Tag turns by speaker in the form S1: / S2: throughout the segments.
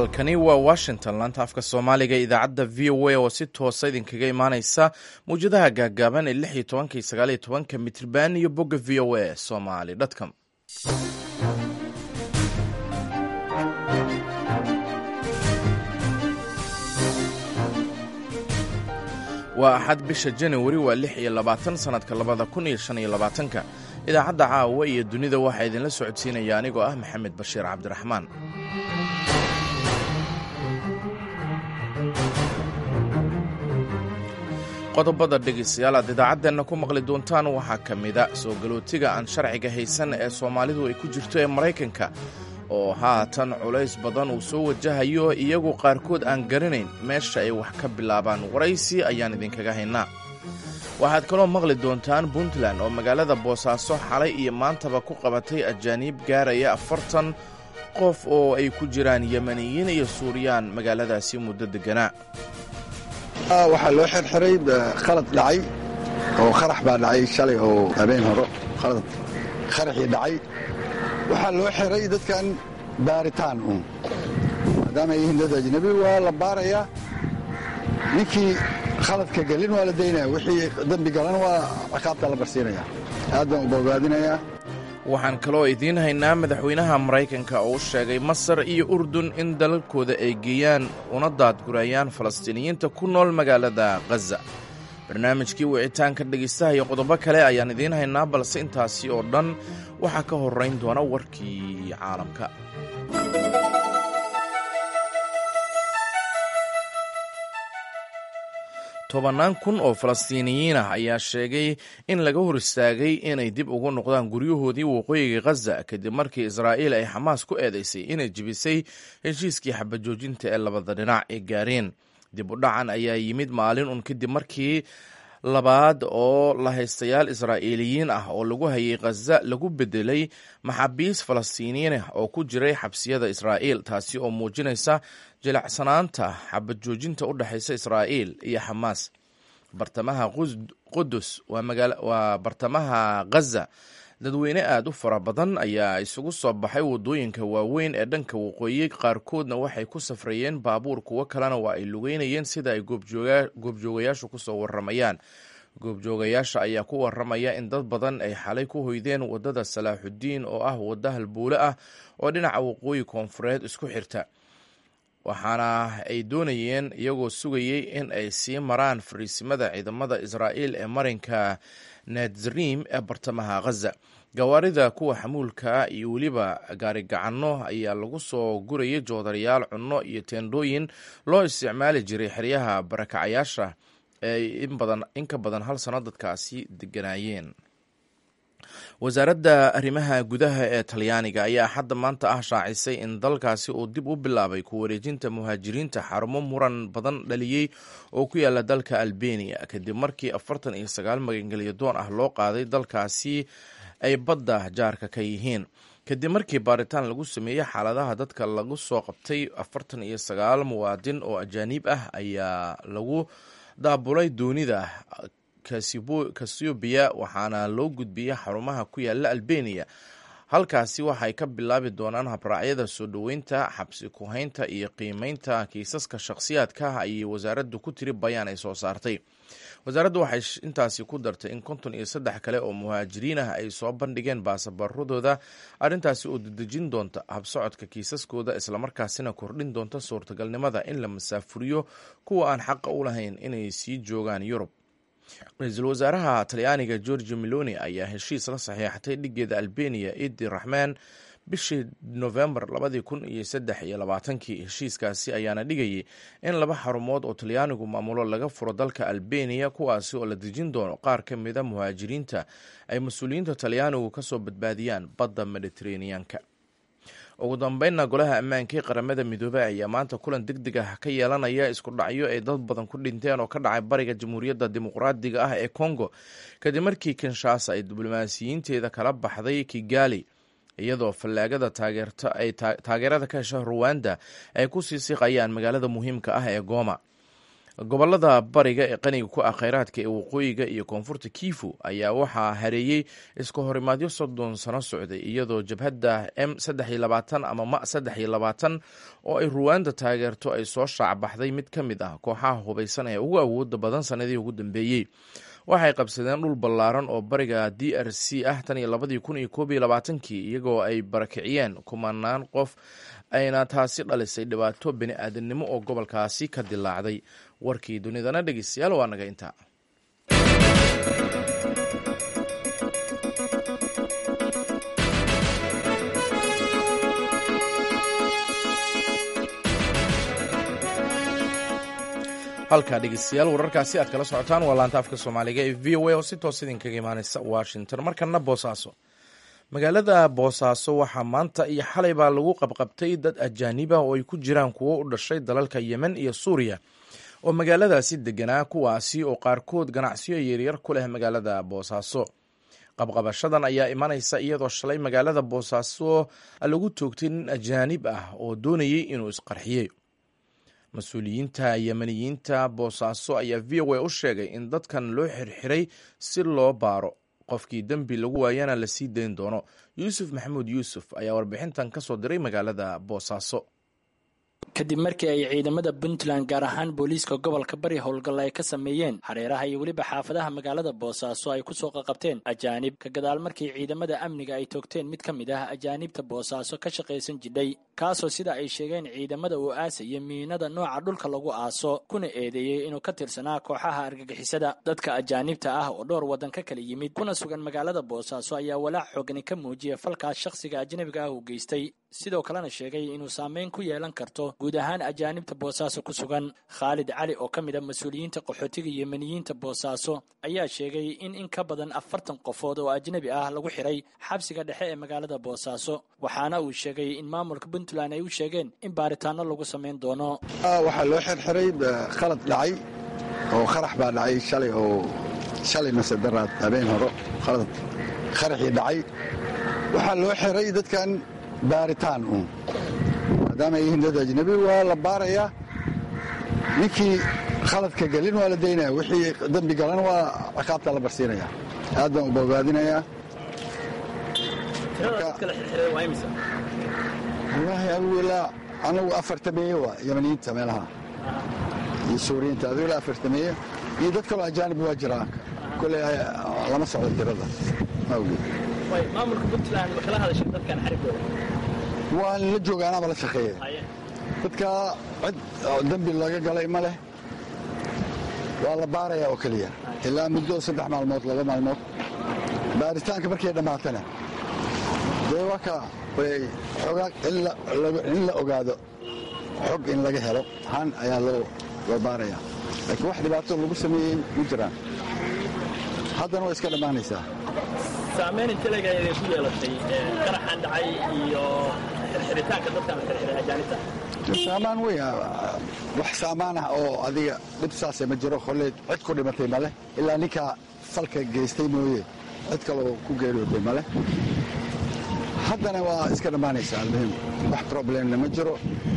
S1: halkani waa washington laanta afka soomaaliga idaacadda v o a oo si toosa idinkaga imaaneysa mawjadaha gaagaaban ee lix iyo tobanka iyo sagaal iyo tobanka mitrban iyo bogga v o a somali com waa axad bisha janawari waa lix iyo labaatan sannadka labada kun iyo shan iyo labaatanka idaacadda caawa iyo dunida waxaa idinla socodsiinaya anigoo ah maxamed bashiir cabdiraxmaan qodobada dhegaystayaal aad idaacaddeenna ku maqli doontaan waxaa ka mida soo galootiga aan sharciga haysan ee soomaalidu ay ku jirto ee maraykanka oo haatan culays badan uu soo wajahayo iyagu qaarkood aan garanayn meesha ay wax ka bilaabaan waraysi ayaan idinkaga haynaa waxaad kaloo maqli doontaan puntland oo magaalada boosaaso xalay iyo maantaba ku qabatay ajaaniib gaaraya afartan qof oo ay ku jiraan yemaniyiin iyo suuriyaan magaaladaasi muddo degganaa
S2: waxaa loo xirxiray khalad dhacay oo qarax baa dhacay shalay oo habeen horo khalad qaraxii dhacay waxaa loo xiray dadkan baaritaan uun maadaama ay yihiin dad ajnabi waa la baarayaa ninkii khaladka gelin waa la daynaya wixii dembi galan waa ciqaabta la barsiinaya aad baan u bogaadinayaa
S1: waxaan kaloo idiin haynaa madaxweynaha maraykanka oo u sheegay masar iyo urdun in dalalkooda ay geeyaan una daadgurayaan falastiiniyiinta ku nool magaalada khaza barnaamijkii wicitaanka dhegaystaha iyo qodobo kale ayaan idiin haynaa balse intaasi oo dhan waxaa ka horrayn doona warkii caalamka tobannaan kun oo falastiiniyiin ah ayaa sheegay in laga hor istaagay inay dib ugu noqdaan guryahoodii waqooyiga khaza kadib markii israa'iil ay xamaas ku eedaysay inay jebisay heshiiskii xabajoojinta ee labada dhinac ay gaareen dib u dhacan ayaa yimid maalin un kadib markii labaad oo lahaystayaal israa'iiliyiin ah oo lagu hayay khaza lagu bedelay maxaabiis falastiiniyiin ah oo ku jiray xabsiyada israa'iil taasi oo muujinaysa jilacsanaanta xabad joojinta u dhexaysa israa'iil iyo xamaas bartamaha qudus waa bartamaha khaza dadweyne aad u fara badan ayaa isugu soo baxay waddooyinka waaweyn ee dhanka waqooyi qaarkoodna waxay ku safrayeen baabuur kuwo kalena waa ay lugeynayeen sida ay goobjoogayaashu kusoo waramayaan goobjoogayaasha ayaa ku waramaya in dad badan ay xalay ku hoydeen waddada salaaxudiin oo ah wadda halbuule ah oo dhinaca waqooyi koonfureed isku xirta waxaana ay doonayeen iyagoo sugayey in ay sii maraan fariisimada ciidamada israa'iil ee marinka natzrim ee bartamaha khaza gawaarida kuwa xamuulka iyo weliba gaarigacanno ayaa lagu soo gurayay joodarayaal cunno iyo teendhooyin loo isticmaali jiray xeryaha barakacayaasha ee in ka badan hal sanno dadkaasi deganaayeen wasaaradda arrimaha gudaha ee talyaaniga ayaa hadda maanta ah shaacisay in dalkaasi uu dib u bilaabay ku wareejinta muhaajiriinta xarumo muran badan dhaliyey oo ku yaala dalka albeniya kadib markii afartan iyo sagaal magangelyo doon ah loo qaaday dalkaasi ay badda jaarka ka yihiin kadib markii baaritaan lagu sameeyey xaaladaha dadka lagu soo qabtay afartan iyo sagaal muwaadin oo ajaaniib ah ayaa lagu daabulay doonida kasubiya waxaana loo gudbiyey xarumaha ku yaala albeniya halkaasi waxay ka bilaabi doonaan habraacyada soo dhoweynta xabsi ku-haynta iyo qiimeynta kiisaska shakhsiyaadka ah ayay wasaaraddu ku tiri bayaan ay soo saartay wasaaraddu waxay intaasi ku dartay in konton iyo saddex kale oo muhaajiriin ah ay soo bandhigeen baasabaradooda arrintaasi oo dedejin doonta habsocodka kiisaskooda islamarkaasina kordhin doonta suurtagalnimada in la masaafuriyo kuwa aan xaqa u lahayn inay sii joogaan yurub ra-iisul wasaaraha talyaaniga georgi meloni ayaa heshiis la saxiixatay dhigeeda albeniya idi raxmaan bishii novembar labadii kun iyo saddex iyo labaatankii heshiiskaasi ayaana dhigayay in laba xarumood oo talyaanigu maamulo laga furo dalka albeniya kuwaasi oo la dejin doono qaar ka mida muhaajiriinta ay mas-uuliyiinta talyaanigu kasoo badbaadiyaan badda mediteraneanka ugu dambeynna golaha ammaanka ee qaramada midoobey ayaa maanta kulan deg deg ah ka yeelanaya isku dhacyo ay dad badan ku dhinteen oo ka dhacay bariga jamhuuriyadda dimuqraadiga ah ee congo kadib markii kinshasa ay diblomaasiyiinteeda kala baxday kigali iyadoo fallaagada ay taageerada ka hesha ruwanda ay ku sii siqayaan magaalada muhiimka ah ee goma gobolada bariga ee qaniga ku ah kheyraadka ee waqooyiga iyo koonfurta kifu ayaa waxaa hareeyey iska horimaadyo soddon sano socday iyadoo jabhadda m saddex iyo labaatan ama ma saddex iyo labaatan oo ay ruwaanda taageerto ay soo shaacbaxday mid ka mid ah kooxaha hubaysan ee ugu awooda badan sanadihii ugu dambeeyey waxay qabsadeen dhul ballaaran oo bariga d r c ah tan iyo labadii kun iyo koob iyo labaatankii iyagoo ay barakiciyeen kumanaan qof ayna taasi dhalisay dhibaato bini aadamnimo oo gobolkaasi ka dilaacday warkii dunidana dhegeystayaal waa naga intaa halkaa dhegeystayaal wararkaasi aad kala socotaan waa laanta afka soomaaliga ee v o a oo si toos idinkaga imaaneysa washington markana boosaaso magaalada boosaaso waxaa maanta iyo xalay baa lagu qabqabtay dad ajaaniba oo ay ku jiraan kuwo u dhashay dalalka yemen iyo suuriya oo magaaladaasi deganaa kuwaasi oo qaarkood ganacsiyo yaryar ku leh magaalada boosaaso qabqabashadan ayaa imanaysa iyadoo shalay magaalada boosaaso lagu toogtay nin ajaanib ah oo doonayay inuu isqarxiyey mas-uuliyiinta yemeniyiinta boosaaso ayaa v o a u sheegay in dadkan loo xirxiray si loo baaro qofkii dembi lagu waayana la sii dayn doono yuusuf maxamuud yuusuf ayaa warbixintan ka soo diray magaalada boosaaso
S3: kadib markii ay ciidamada puntland gaar ahaan booliiska gobolka bari howlgal ay ka sameeyeen hareeraha iyo weliba xaafadaha magaalada boosaaso ay kusoo qaqabteen ajaanib ka gadaal markii ciidamada amniga ay toogteen mid ka mid ah ajaanibta boosaaso ka shaqaysan jidhay kaasoo sida ay sheegeen ciidamada uu aasaya miinada nooca dhulka lagu aaso kuna eedeeyey inuu ka tirsanaa kooxaha argagixisada dadka ajaanibta ah oo dhowr waddan ka kala yimid kuna sugan magaalada boosaaso ayaa walaac xoogani ka muujiya falkaas shakhsiga ajnabiga ah uu geystay sidoo kalena sheegay inuu saameyn ku yeelan karto guud ahaan ajaanibta boosaaso ku sugan khaalid cali oo ka mid a mas-uuliyiinta qaxootiga yemeniyiinta boosaaso ayaa sheegay in in ka badan afartan qofood oo ajnabi ah lagu xiray xabsiga dhexe ee magaalada boosaaso waxaana uu sheegay in maamulka puntland ay u sheegeen in baaritaano lagu samayn doono
S2: waxaa loo xirxiray khalad dhacay oo qarax baa dhacay shalay oo shalay mase daraad habeen horo khalad qaraxii dhacay waxaa loo xiray dadkan baaritaan uun maadaama ay yihiin dad ajnabi waa la baarayaa ninkii khaladka gelin waa la daynaya wixii dembi galan waa ciqaabta la barsiinaya aad baan u bogaadinayaa wallaahi adugu ilaa anagu afartameeye waa yamaniyiinta meelaha iyo suuriyiinta adigu ilaa afartameeye iyo dad kaloo ajaanib waa jiraan kole lama socdo tirada mawgeed
S3: maamulka puntland ma kala hadashay dadkan xarigooda
S2: waan la jooga anaaba la shaqeeya dadka cid dembi laga galay ma leh waa la baarayaa oo keliya ilaa muddo saddex maalmood laba maalmood baaritaanka markay dhammaatana dee waa ka xoogaa in la ogaado xog in laga helo han ayaa loo baarayaa laakiin wax dhibaato lagu sameeyey ma jiraan haddana way iska dhammaanaysaa
S3: saamayn intelega idin ku yeelatay qaraxan dhacay iyo xirxiritaanka dadkan la xirxiray ajaanibta
S2: saamaan wey wax saamaan ah oo adiga dhib saase ma jiro kolley cid ku dhimatay maleh ilaa ninkaa falka geystay mooye cid kaloo ku geeriyooday maleh haddana waa iska dhammaanaysaa almuhim wax problemna ma jiro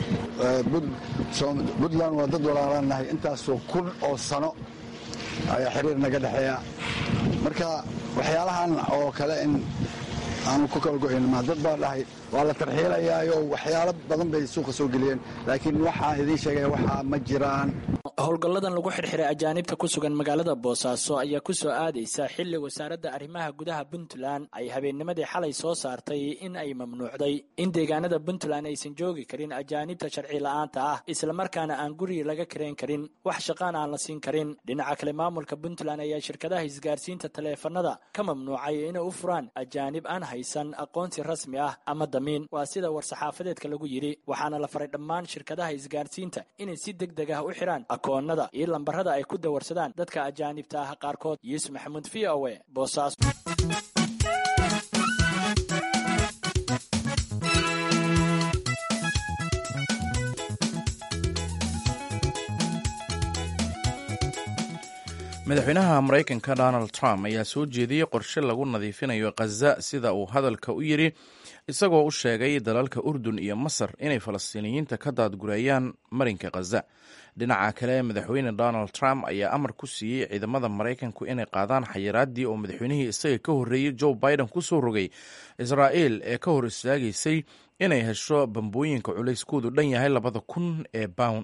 S2: puntland waa dad walaalaan nahay intaasoo kun oo sano ayaa xiriir naga dhexeeya marka waxyaalahan oo kale in aanu ku kala go'ayn ma dad baa dhahay waa la tarxiilayaayo waxyaalo badan bay suuqa soo geliyeen laakiin waxaa idiin sheegaya waxaa ma jiraan
S3: howlgalladan lagu xirxiray ajaanibta ku sugan magaalada boosaaso ayaa ku soo aadaysa xilli wasaaradda arrimaha gudaha puntland ay habeennimadii xalay soo saartay in ay mamnuucday in deegaanada puntland aysan joogi karin ajaanibta sharci la'aanta ah islamarkaana aan guri laga karayn karin wax shaqaan aan la siin karin dhinaca kale maamulka puntland ayaa shirkadaha isgaarsiinta taleefanada ka mamnuucay inay u furaan ajaanib aan haysan aqoonsi rasmi ah ama damiin waa sida war-saxaafadeedka lagu yidhi waxaana la faray dhammaan shirkadaha isgaarsiinta inay si deg deg ah u xidhaan akoonada iyo lambarada ay ku dawarsadaan dadka ajaanibta ah qaarkood yuusuf maxamuud v o e boosaaso
S1: madaxweynaha maraykanka donald trump ayaa soo jeediyey qorshe lagu nadiifinayo khaza sida uu hadalka u yidhi isagoo u sheegay dalalka urdun iyo masar inay falastiiniyiinta ka daadgureeyaan marinka khaza dhinaca kale madaxweyne donald trump ayaa amar ku siiyey ciidamada maraykanku inay qaadaan xayiraaddii oo madaxweynihii isaga ka horreeyey joe biden ku soo rogay israa'il ee ka hor istaagaysay inay hesho bambooyinka culayskoodu dhan yahay labada kun ee bound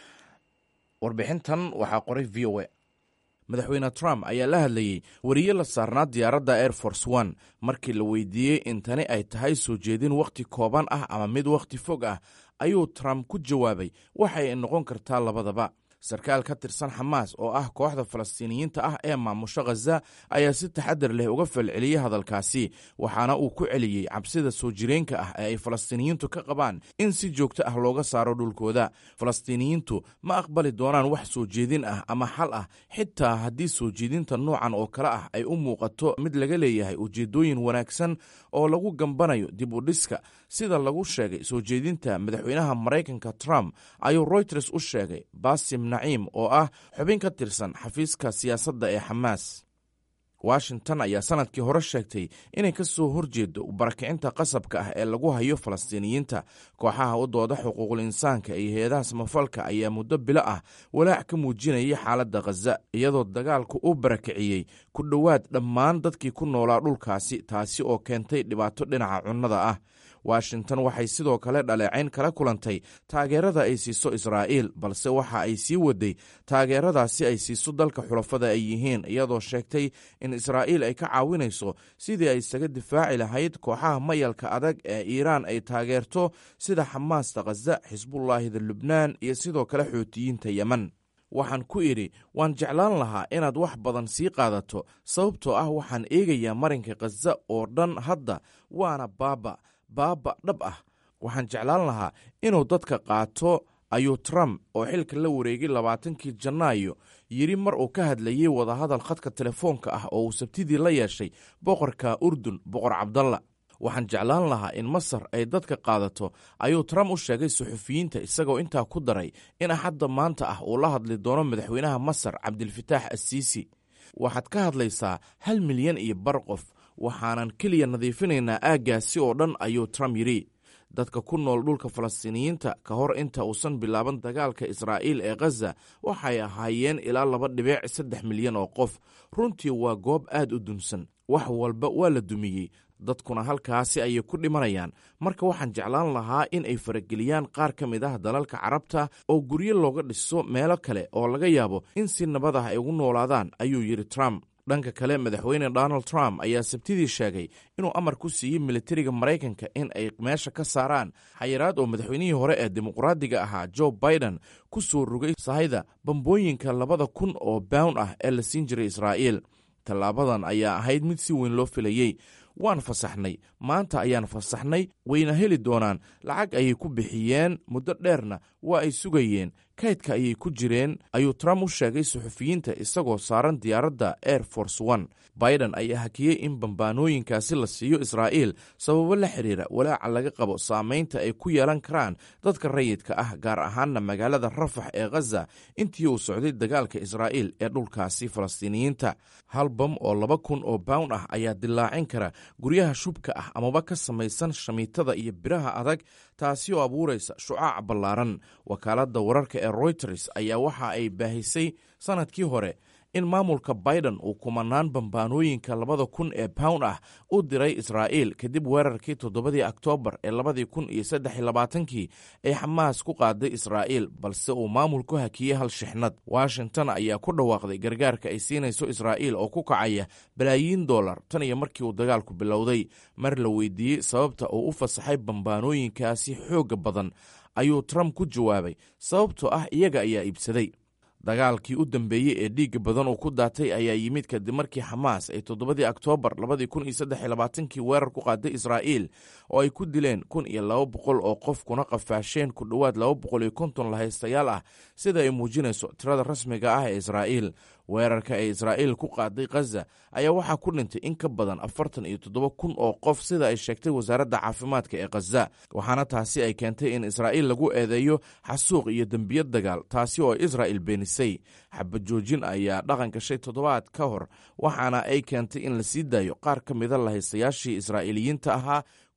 S1: warbixintan waxaa qoray v o a madaxweyne trump ayaa la hadlayey weriye la saarnaa diyaaradda air force one markii la weydiiyey in tani ay tahay soo jeedin wakhti kooban ah ama mid wakhti fog ah ayuu trump ku jawaabay waxay noqon kartaa labadaba sarkaal ka tirsan xamaas oo ah kooxda falastiiniyiinta ah ee maamusho khaza ayaa si taxadar leh uga falceliyey hadalkaasi waxaana uu ku celiyey cabsida soo jireenka ah ee ay falastiiniyiintu ka qabaan in si joogto ah looga saaro dhulkooda falastiiniyiintu ma aqbali doonaan wax soo jeedin ah ama xal ah xitaa haddii soo jeedinta noocan oo kale ah ay u muuqato mid laga leeyahay ujeeddooyin wanaagsan oo lagu gambanayo dib u dhiska sida lagu sheegay soo jeedinta madaxweynaha maraykanka trump ayuu royters u sheegay basim naciim oo ah xubin ka tirsan xafiiska siyaasadda ee xamaas washington ayaa sanadkii hore sheegtay inay ka soo horjeedo barakicinta qasabka ah ee lagu hayo falastiiniyiinta kooxaha u dooda xuquuqul insaanka iyo hay-adaha samafalka ayaa muddo bilo ah walaac ka muujinayay xaaladda khaza iyadoo dagaalku u barakiciyey ku dhowaad dhammaan dadkii ku noolaa dhulkaasi taasi oo keentay dhibaato dhinaca cunnada ah washington waxay sidoo kale dhaleecayn kala kulantay taageerada ay siiso israa'iil balse waxa ay sii waday taageeradaasi ay siiso dalka xulafada ay yihiin iyadoo sheegtay in israa'iil ay ka caawinayso sidii ay isaga difaaci lahayd kooxaha mayalka adag ee iiraan ay taageerto sida xamaasta khaza xisbullaahida lubnaan iyo sidoo kale xootiyiinta yemen waxaan ku idhi waan jeclaan lahaa inaad wax badan sii qaadato sababtoo ah waxaan eegayaa marinka khaza oo dhan hadda waana baaba baaba dhab ah waxaan jeclaan lahaa inuu dadka qaato ayuu trump oo xilka la wareegay labaatankii janaayo yidhi mar uu ka hadlayey wadahadal khadka telefoonka ah oo uu sabtidii la yeeshay boqorka urdun boqor cabdalla waxaan jeclaan lahaa in masar ay dadka qaadato ayuu trump u sheegay suxufiyiinta isagoo intaa ku daray in axadda maanta ah uu la hadli doono madaxweynaha masar cabdilfataax assiisi waxaad ka hadlaysaa hal milyan iyo bar qof waxaanan keliya nadiifinaynaa aaggaasi oo dhan ayuu trump yidhi dadka ku nool dhulka falastiiniyiinta ka hor inta uusan bilaaban dagaalka israa'iil ee khaza waxay ahaayeen ilaa laba dhibic saddex milyan oo qof runtii waa goob aad u dunsan wax walba waa la dumiyey dadkuna halkaasi ayay ku dhimanayaan marka waxaan jeclaan lahaa in ay farageliyaan qaar ka mid ah dalalka carabta oo guryo looga dhiso meelo kale oo laga yaabo in si nabad ah ay ugu noolaadaan ayuu yidhi trump dhanka kale madaxweyne donald trump ayaa sabtidii sheegay inuu amar ku siiyey militariga maraykanka in ay meesha ka saaraan xayiraad oo madaxweynihii hore ee dimuqraadiga ahaa joe biden ku soo rogay sahayda bambooyinka labada kun oo bound ah ee la siin jiray israa'iil tallaabadan ayaa ahayd mid si weyn loo filayey waan fasaxnay maanta ayaan fasaxnay wayna heli doonaan lacag ayay ku bixiyeen muddo dheerna waa ay sugayeen kaydka ayay ku jireen ayuu trump u sheegay suxufiyiinta isagoo saaran diyaaradda air force one biden ayaa hakiyey in bambaanooyinkaasi la siiyo israa'iil sababo la xiriira walaaca laga qabo saamaynta ay ku yeelan karaan dadka rayidka ah gaar ahaanna magaalada rafax ee khaza intii uu socday dagaalka israa'iil ee dhulkaasi falastiiniyiinta hal bam oo laba kun oo bound ah ayaa dilaacin kara guryaha shubka ah amaba ka samaysan shamiitada iyo biraha adag taasi oo abuuraysa shucaac ballaaran wakaaladda wararka ee royters ayaa waxa ay baahisay sanadkii hore in maamulka biden uu kumanaan bambaanooyinka labada kun ee pound ah u diray israa'iil kadib weerarkii toddobadii oktoobar ee labadii kun iyo saddex iyo labaatankii ee xamaas ku qaaday israa'iil balse uu maamulku hakiyey hal shixnad washington ayaa ku dhawaaqday gargaarka ay siinayso israa'iil oo ku kacaya balaayiin dollar tan iyo markii uu dagaalku bilowday mar la weydiiyey sababta uu u fasaxay bambaanooyinkaasi xoogga badan ayuu trump ku jawaabay sababtoo ah iyaga ayaa iibsaday dagaalkii u dambeeyey ee dhiigga badan uu ku daatay ayaa yimid kadib markii xamaas ay toddobadii oktoobar labadii kun iyo saddex iyo labaatankii weerar ku qaaday israa'iil oo ay ku dileen kun iyo laba boqol oo qof kuna qafaasheen ku dhowaad laba boqol iyo konton lahaystayaal ah sida ay muujinayso tirada rasmiga ah ee israa'iil weerarka ee israa'iil ku qaaday khaza ayaa waxaa ku dhintay in ka badan afartan iyo toddoba kun oo qof sida ay sheegtay wasaaradda caafimaadka ee khaza waxaana taasi ay keentay in israa'iil lagu eedeeyo xasuuq iyo dembiyad dagaal taasi oo israa'il beenisay xabad joojin ayaa dhaqan gashay toddobaad ka hor waxaana ay keentay in la sii daayo qaar ka mida lahaystayaashii israa'iiliyiinta ahaa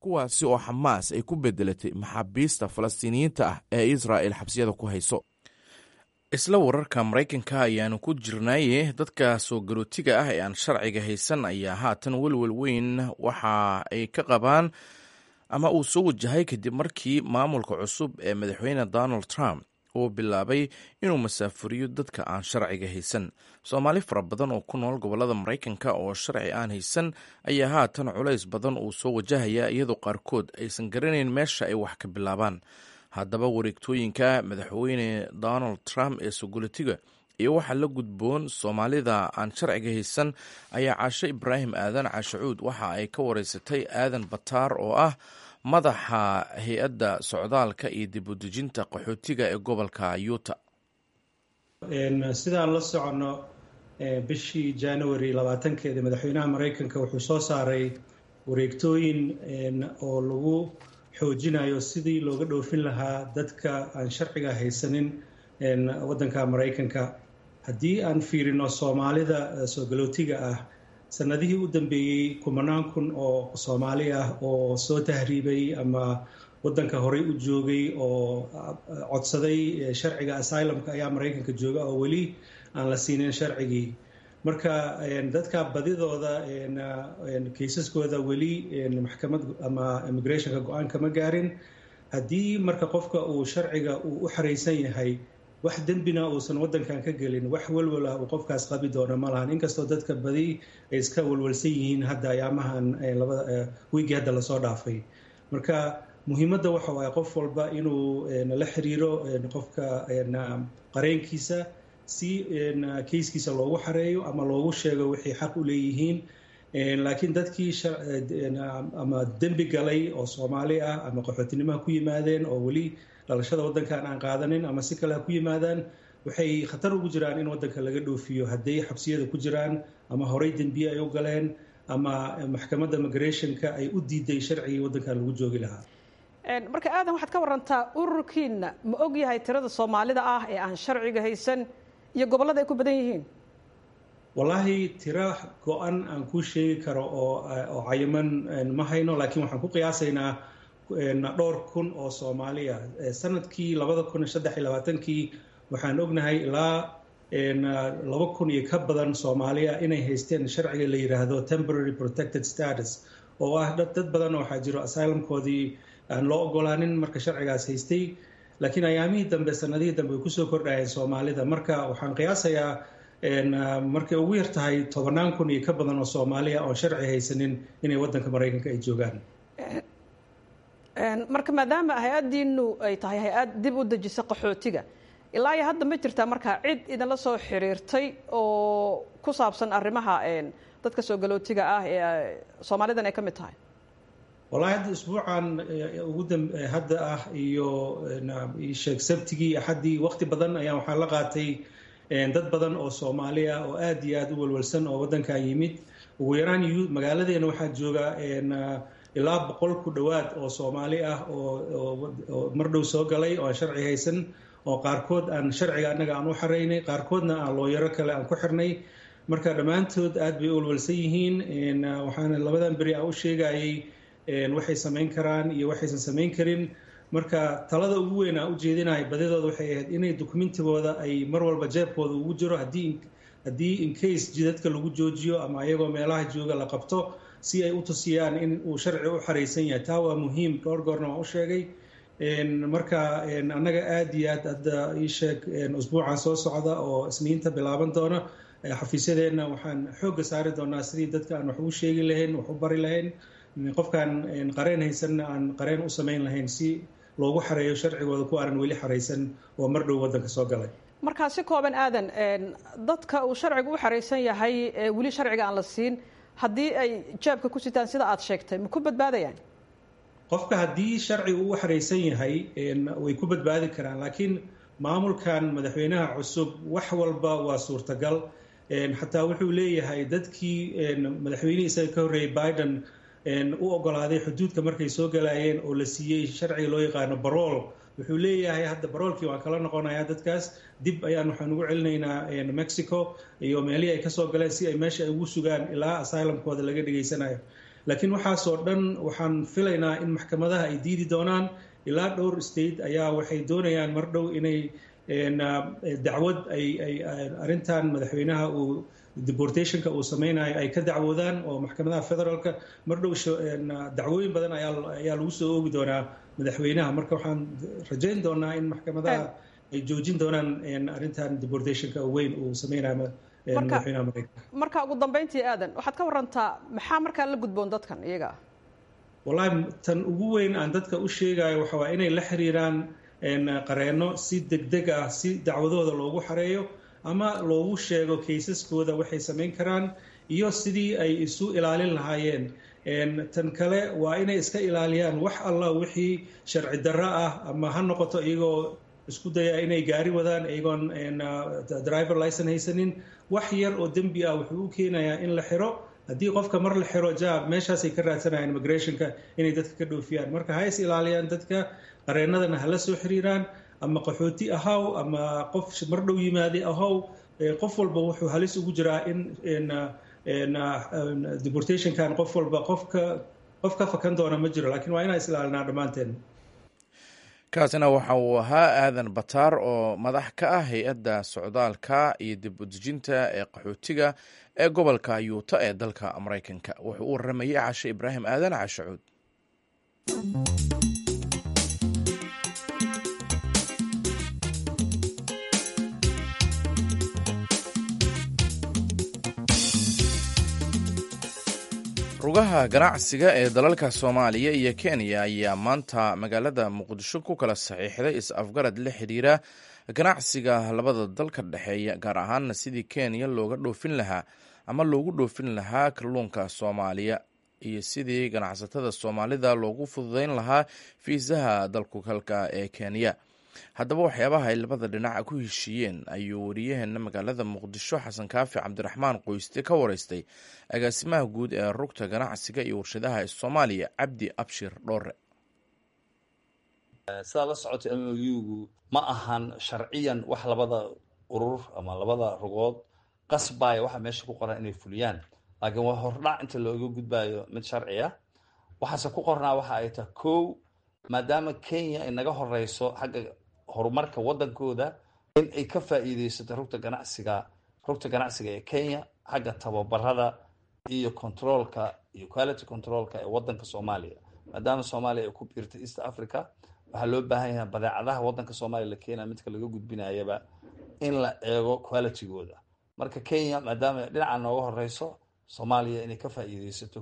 S1: kuwaasi oo xamaas ay ku bedelatay maxaabiista falastiiniyiinta ah ee israa'el xabsiyada ku hayso isla wararka maraykanka ayaanu ku jirnaaye dadka soo garootiga ah ee aan sharciga haysan ayaa haatan welwel weyn waxa ay ka qabaan ama uu soo wajahay kadib markii maamulka cusub ee madaxweyne donald trump uu bilaabay inuu masaafuriyo dadka aan sharciga haysan soomaali fara badan oo ku nool gobolada maraykanka oo sharci aan haysan ayaa haatan culays badan uu soo wajahaya iyadoo qaarkood aysan garanayn meesha ay wax ka bilaabaan haddaba wareegtooyinka madaxweyne donald trump ee sogolitiga iyo waxaa la gudboon soomaalida aan sharciga haysan ayaa caashe ibraahim aadan caashacuud waxa ay ka wareysatay aadan bataar oo ah madaxa hay-adda socdaalka iyo dib u dejinta qaxootiga ee gobolka yuuta
S4: sidaan la soconno bishii january labaatankeeda madaxweynaha maraykanka wuxuu soo saaray wareegtooyin oo lagu xoojinayo sidii looga dhoofin lahaa dadka aan sharciga haysanin waddanka maraykanka haddii aan fiirino soomaalida soo galootiga ah sanadihii u dambeeyey kumanaan kun oo soomaali ah oo soo tahriibay ama waddanka horey u joogay oo codsaday sharciga asylumka ayaa maraykanka jooga oo weli aan la siinin sharcigii marka dadka badidooda kaysaskooda weli maxkamad ama immigrationka go-aan kama gaarin haddii marka qofka uu sharciga uu u xaraysan yahay wax dembina uusan waddankan ka gelin wax walwal ah uu qofkaas qabi doona ma lahan inkastoo dadka badi ay iska walwalsan yihiin hadda ayaamahan labada wiigii hadda lasoo dhaafay marka muhiimadda waxa waaye qof walba inuu la xiriiro qofka qareenkiisa si kayskiisa loogu xareeyo ama loogu sheego waxay xaq u leeyihiin laakiin dadkii ama dembi galay oo soomaali ah ama qaxootinimaha ku yimaadeen oo weli dhalashada waddankan aan qaadanin ama si kale ha ku yimaadaan waxay khatar ugu jiraan in waddanka laga dhoofiyo hadday xabsiyada ku jiraan ama horey dembiye ay u galeen ama maxkamadda migrationka ay u diiday sharcigii waddankan lagu joogi lahaa
S5: marka aadan waxaad ka warantaa ururkiina ma og yahay tirada soomaalida ah ee aan sharciga haysan iyo gobollada ay ku badan yihiin
S4: wallaahi tiro go-an aan kuu sheegi karo oo oo cayiman ma hayno laakiin waxaan ku qiyaasaynaa dhowr kun oo soomaali ah sanadkii labada kun iyo saddex iyo labaatankii waxaan ognahay ilaa laba kun iyo ka badan soomaali ah inay haysteen sharciga la yidhaahdo temporary protected status oo ah dad badan waxaa jiro asylumkoodii aan loo ogolaanin marka sharcigaas haystay laakiin ayaamihii dambe sanadihii dambe way kusoo kordhayeen soomaalida marka waxaan qiyaasayaa markay ugu yar tahay tobannaan kun iyo ka badan oo soomaaliya oon sharci haysanin inay waddanka maraykanka ay joogaan
S5: marka maadaama hay-addiinu ay tahay hay-ad dib u dejisa qaxootiga ilaa iyo hadda ma jirtaa markaa cid idinla soo xiriirtay oo ku saabsan arrimaha dadka soo galootiga ah ee soomaalidan ay ka mid tahay
S4: wallahi hadda isbuucan ugu hadda ah iyo sheeg sabtigii axaddii waqti badan ayaa waxaa la qaatay dad badan oo soomaali ah oo aad iyo aad u walwalsan oo waddankan yimid ugu yaraan magaaladeena waxaa jooga ilaa boqol ku dhowaad oo soomaali ah oo mar dhow soo galay oo aan sharci haysan oo qaarkood aan sharciga annaga aan u xaraynay qaarkoodna aan looyaro kale aan ku xirnay marka dhammaantood aad bay u walwalsan yihiin waxaana labadan beri aan u sheegayay waxay samayn karaan iyo waxaysan samayn karin marka talada ugu weyn aan u jeedinahay badidooda waxay ahayd inay dokumentigooda ay mar walba jeebkooda ugu jiro haddii haddii incase jidadka lagu joojiyo ama ayagoo meelaha jooga la qabto si ay u tusiyaan in uu sharci u xaraysan yahay taa waa muhiim dhowr goorna waan u sheegay marka annaga aad iyo aad hadda ii sheeg usbuucan soo socda oo isniinta bilaaban doona xafiisyadeenna waxaan xoogga saari doonaa sidii dadka aan wax ugu sheegi lahayn wax u bari lahayn qofkaan qareen haysanna aan qareen u samayn lahayn si loogu xareeyo sharcigooda ku aanan weli xaraysan oo mar dhow waddanka soo galay
S5: markaa si kooban aadan dadka uu sharcigu u xaraysan yahay ee weli sharciga aan la siin haddii ay jeebka ku sitaan sida aad sheegtay ma ku badbaadayaan
S4: qofka haddii sharcigu u xaraysan yahay way ku badbaadi karaan laakiin maamulkan madaxweynaha cusub wax walba waa suurtagal xataa wuxuu leeyahay dadkii madaxweynihii isaga ka horreeyey biden u ogolaaday xuduudka markay soo galayeen oo la siiyey sharciga loo yaqaano barool wuxuu leeyahay hadda baroolkii waan kala noqonayaa dadkaas dib ayaan waxaan ugu celinaynaa mexico iyo meelihii ay kasoo galeen si ay meesha ay ugu sugaan ilaa asylumkooda laga dhegaysanayo laakiin waxaasoo dhan waxaan filaynaa in maxkamadaha ay diidi doonaan ilaa dhowr state ayaa waxay doonayaan mar dhow inay dacwad ay ay arrintan madaxweynaha uu deportationka uu sameynayo ay ka dacwoodaan oo maxkamadaha federaalka mar dhow dacwooyin badan ayaa lagu soo oogi doonaa madaxweynaha marka waxaan rajayn doonaa in maxkamadaha ay joojin doonaan arrintan deportationka weyn uu sameynayo madaxweynaha mareykanka
S5: marka ugu dambeyntii aadan waxaad ka warantaa maxaa markaa la gudboon dadkan iyaga
S4: wallahi tan ugu weyn aan dadka u sheegayo waxa waa inay la xiriiraan qareenno si degdeg ah si dacwadooda loogu xareeyo ama loogu sheego kaysaskooda waxay samayn karaan iyo sidii ay isu ilaalin lahaayeen tan kale waa inay iska ilaaliyaan wax allah wixii sharci darro ah ama ha noqoto iyagoo isku daya inay gaari wadaan iyagoon driver licen haysanin wax yar oo dembi ah wuxuu u keenayaa in la xiro haddii qofka mar la xiro jaab meeshaasay ka raadsanayaan immigrationka inay dadka ka dhoofiyaan marka ha is ilaaliyaan dadka qareennadana hala soo xiriiraan ama qaxooti ahaw ama qof mar dhow yimaaday ahaw qof walba wuxuu halis ugu jiraa in deportationkan qof walba qofka qof ka fakan doona ma jiro lakiin waa inaan is ilaalinaa dhammaanteen
S1: kaasina waxa uu ahaa aadan bataar oo madax ka ah hay-adda socdaalka iyo dib udejinta ee qaxootiga ee gobolka yuuta ee dalka maraykanka wuxuu u waramayay cashe ibraahim aadan cashacuud rugaha ganacsiga ee dalalka soomaaliya iyo kenya ayaa maanta magaalada muqdisho ku kala saxiixday is-afgarad la xidhiira ganacsiga labada dal ka dhexeeya gaar ahaana sidii kenya looga dhoofin lahaa ama loogu dhoofin lahaa kalluunka soomaaliya iyo sidii ganacsatada soomaalida loogu fududeyn lahaa fiisaha dalkugalka ee kenya haddaba waxyaabaha ay labada dhinac ku heshiiyeen ayuu wariyaheena magaalada muqdisho xasan kaafi cabdiraxmaan qoyste ka wareystay agaasimaha guud ee rugta ganacsiga iyo warshadaha ee soomaaliya cabdi abshir dhoore
S6: sidaa la socotay m o u-gu ma ahan sharciyan wax labada urur ama labada rugood qasbaya waxa meesha ku qoran inay fuliyaan laakiin waa hordhac inta looga gudbayo mid sharci ah waxaase ku qornaa waxa ay tahay kow maadaama kenya ay naga horeyso xagga horumarka waddankooda in ay ka faa'iideysato rugta ganacsiga rugta ganacsiga ee kenya xagga tababarada iyo controolka iyo quality controolka ee waddanka soomaaliya maadaama soomaaliya ay ku biirtay east africa waxaa loo baahan yahay badeecadaha waddanka soomaaliya la keenaya midka laga gudbinayaba in la eego qualitygooda marka kenya maadaama dhinaca nooga horeyso soomaaliya inay ka faa'iideysato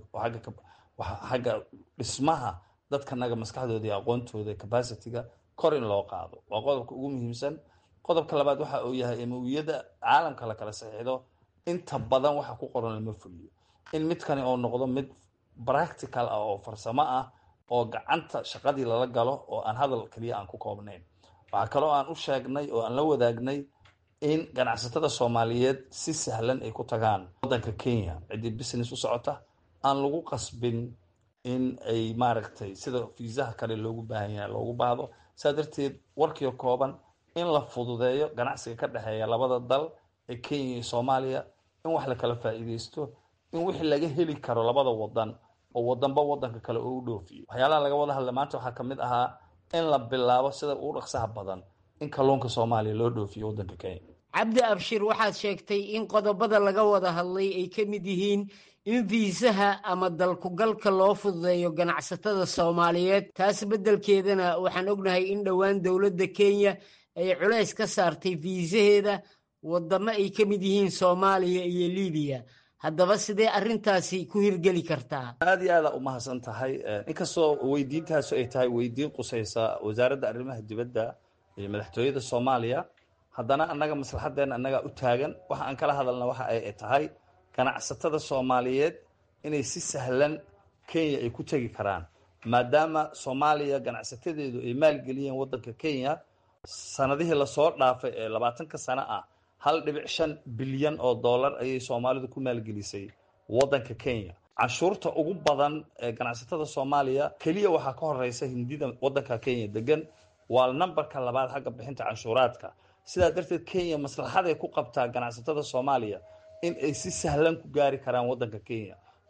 S6: xagga dhismaha dadkanaga maskaxdooda iyo aqoontooda capacityga kor in loo qaado waa qodobka ugu muhiimsan qodobka labaad waxa uu yahay emawiyada caalamka la kala saxiixdo inta badan waxa ku qoran lama fuliyo in midkani oo noqdo mid practical ah oo farsamo ah oo gacanta shaqadii lala galo oo aan hadal keliya aan ku koobnayn waxaa kaloo aan u sheegnay oo aan la wadaagnay in ganacsatada soomaaliyeed si sahlan ay ku tagaan waddanka kenya ciddii business u socota aan lagu qasbin in ay maaragtay sida fiisaha kale loogu baahan yahay loogu baahdo saa darteed warkiio kooban in la fududeeyo ganacsiga ka dhexeeya labada dal ee kenya iyo soomaaliya in wax la kala faa'iideysto in wixii laga heli karo labada wadan oo wadanba wadanka kale oo u dhoofiyo waxyaalaha laga wada hadla maanta waxaa kamid ahaa in la bilaabo sida ugu dhaqsaha badan in kalluunka soomaaliya loo dhoofiyo waddanka kenya
S7: cabdi abshir waxaad sheegtay in qodobada laga wada hadlay ay ka mid yihiin in fiisaha ama dalkugalka loo fududeeyo ganacsatada soomaaliyeed taas beddelkeedana waxaan ognahay in dhowaan dowladda kenya ay culays ka saartay fiisaheeda waddamo ay ka mid yihiin soomaaliya iyo libiya haddaba sidee arrintaasi ku hirgeli kartaa
S6: aada iyo aada umahadsan tahay inkastoo weydiintaasu ay tahay weydiin qusaysa wasaaradda arrimaha dibadda iyo madaxtooyada soomaaliya haddana annaga maslaxadeena annagaa u taagan waxa aan kala hadalna waxa ay tahay ganacsatada soomaaliyeed inay si sahlan kenya ay ku tegi karaan maadaama soomaaliya ganacsatadeedu ay maalgeliyeen waddanka kenya sanadihii lasoo dhaafay ee labaatanka sano ah hal dhibic shan bilyan oo dollar ayay soomaalidu ku maalgelisay waddanka kenya canshuurta ugu badan ee ganacsatada soomaaliya keliya waxaa ka horeysa hindida waddanka kenya degan waa nambarka labaad xagga bixinta canshuuraadka sidaa darteed kenya maslaxaday ku qabtaa ganacsatada soomaaliya in ay si sahlan ku gaari karaan waddanka kenya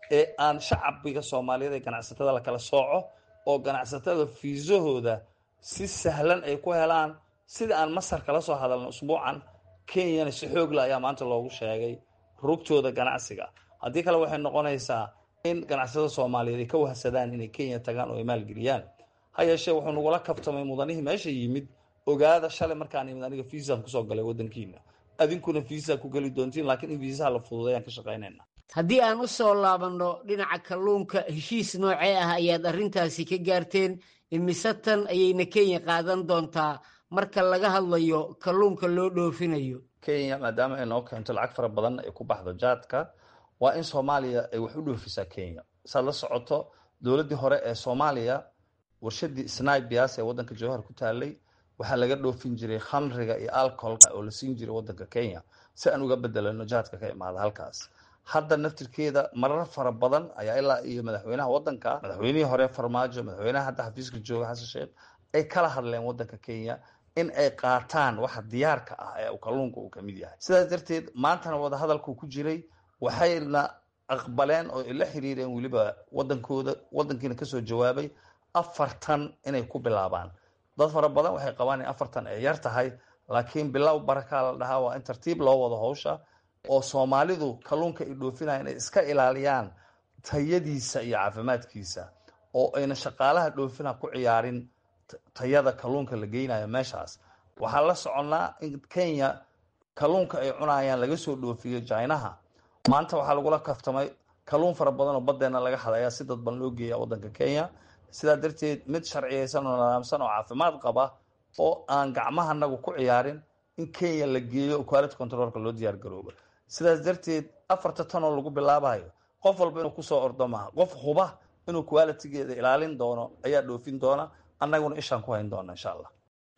S6: ee aan shacbiga soomaaliyeed ee ganacsatada la kala sooco oo ganacsatada fiisahooda si sahlan ay ku helaan sida aan masar kala soo hadalno usbuucan kenyana si xoogla ayaa maanta loogu sheegay rugtooda ganacsiga haddii kale waxay noqonaysaa in ganacsatada soomaaliyeed ay ka wahsadaan inay kenya tagaan oo ay maalgeliyaan ha yeeshee wuxuu nagula kabtamay mudanihii meesha yimid ogaada shalay markaan imid aniga fiisaan kusoo galay waddankiina adinkuna fiisa ku geli doontiin laakiin in fiisaha la fududeeyaan ka shaqaynayna
S7: haddii aan u soo laabanno dhinaca kalluunka heshiis noocee ah ayaad arrintaasi ka gaarteen imise tan ayayna kenya qaadan doontaa marka laga hadlayo kalluunka loo dhoofinayo
S6: kenya maadaama ay noo keento lacag fara badan ay ku baxdo jaadka waa in soomaaliya ay wax u dhoofisaa kenya saad la socoto dowladdii hore ee soomaaliya warshadii snibias ee waddanka jowhar ku taalay waxaa laga dhoofin jiray khamriga iyo alcoholka oo la siin jiray waddanka kenya si aan uga bedelano jaadka ka imaada halkaas hadda naftirkeeda marar fara badan ayaa ilaa iyo madaxweynaha waddanka madaxweynihii hore farmaajo madaxweynaha hadda xafiiska jooga xasan sheekh ay kala hadleen waddanka kenya in ay qaataan waxa diyaarka ah ee kalluunka uu kamid yahay sidaas darteed maantana wadahadalku ku jiray waxayna aqbaleen oo ay la xiriireen weliba wadankooda wadankiina kasoo jawaabay afartan inay ku bilaabaan dad fara badan waxay qabaan in afartan ay yar tahay laakiin bilow barakaa la dhahaa waa in tartiib loo wado howsha oo soomaalidu kalluunka ay dhoofinaya inay iska ilaaliyaan tayadiisa iyo caafimaadkiisa oo ayna shaqaalaha dhoofina ku ciyaarin tayada kalluunka la geynayo meeshaas waxaa la soconnaa in kenya kalluunka ay cunayaan laga soo dhoofiyo jinaha maanta waxaa lagula kaftamay kalluun fara badan oo baddeena laga hadayaa si dadban loo geeya waddanka kenya sidaa darteed mid sharciyeysan oo nidaamsan oo caafimaad qaba oo aan gacmahanagu ku ciyaarin in kenya la geeyo oo quality controlka loo diyaar garoobo sidaas darteed afarta tan oo lagu bilaabayo qof walba inuu kusoo ordo maaha qof huba inuu qualitigeeda ilaalin doono ayaa dhoofin doona annaguna ishaan ku hayn doona insha allah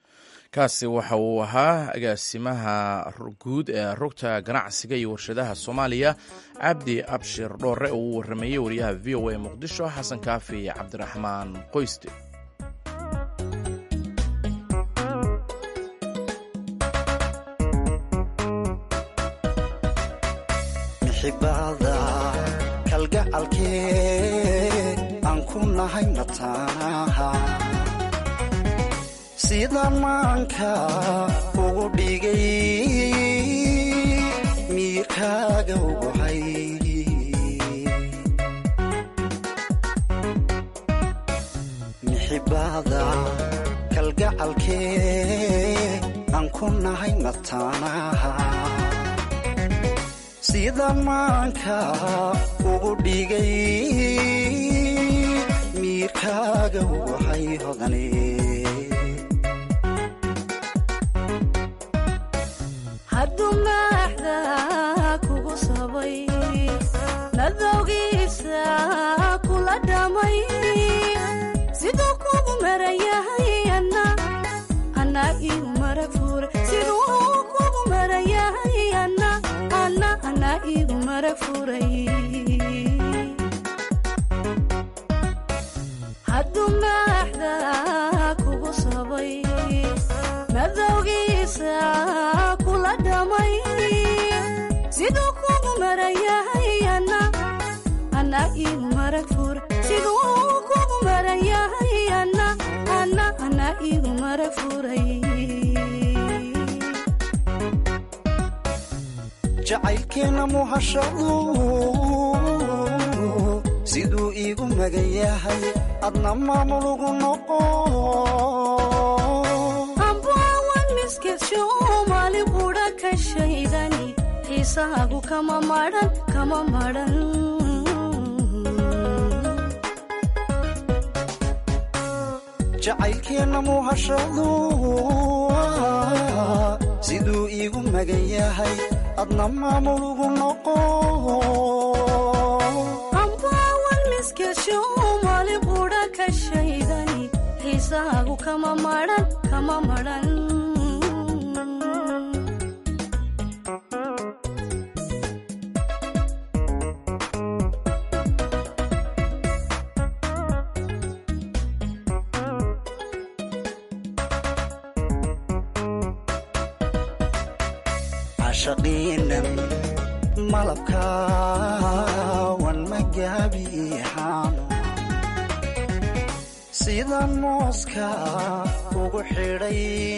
S1: kaasi waxa uu ahaa agaasimaha guud ee rugta ganacsiga iyo warshadaha soomaaliya cabdi abshir dhoore oo uu warameeyey wariyaha v o a muqdisho xasan kaafi cabdiraxmaan qoyste
S8: mixibada kalgacalkee aan ku nahay mataanaha sidaan maanka ugu dhigay miirkaaga uguhay mixibada kalgacalkee aan ku nahay mataanaha sidaan maanka ugu dhigay miirkaaga uguhay hodane
S9: hadduu maaxda kugu sabay nadowgiisa kula dhamay siduu kugu marayahay ana ana igu marag fure siduu kugu marayahay ana ana ana igu marag furay hadduu maaxda kugu sabay madowgiisa kula dhamay siduu kugu marayahay ana ana igu marag fure siduu kugu marayahay ana ana ana igu marag furay
S8: jacaylkeenna muhashadu siduu iigu magan yahay adna maamulugu noqo
S9: ambaawan miskedsho maali qudha ka shaydani xiisaagu kama madhan kama madhan
S8: jacaylkeenna muhashadu siduu iigu magan yahay adna maamulugu noqo
S9: ambaawan miskedsho maali qudha ka shaydani xiisaagu kama madhan kama madhan
S8: cashaqiinan malabkaawan maga yaabixaano sidaan mooska ugu xidhay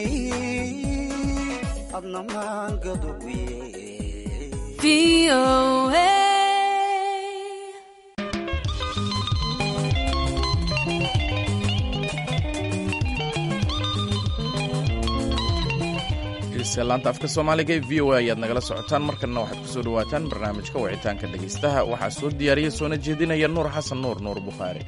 S8: adna maangaduwiye
S1: laanta afka soomaaliga ee v o a ayaad nagala socotaan markanna waxaad ku soo dhowaataan barnaamijka wicitaanka dhegaystaha waxaa soo diyaariya soona jeedinaya nuur xasan nuur nuur bukhaari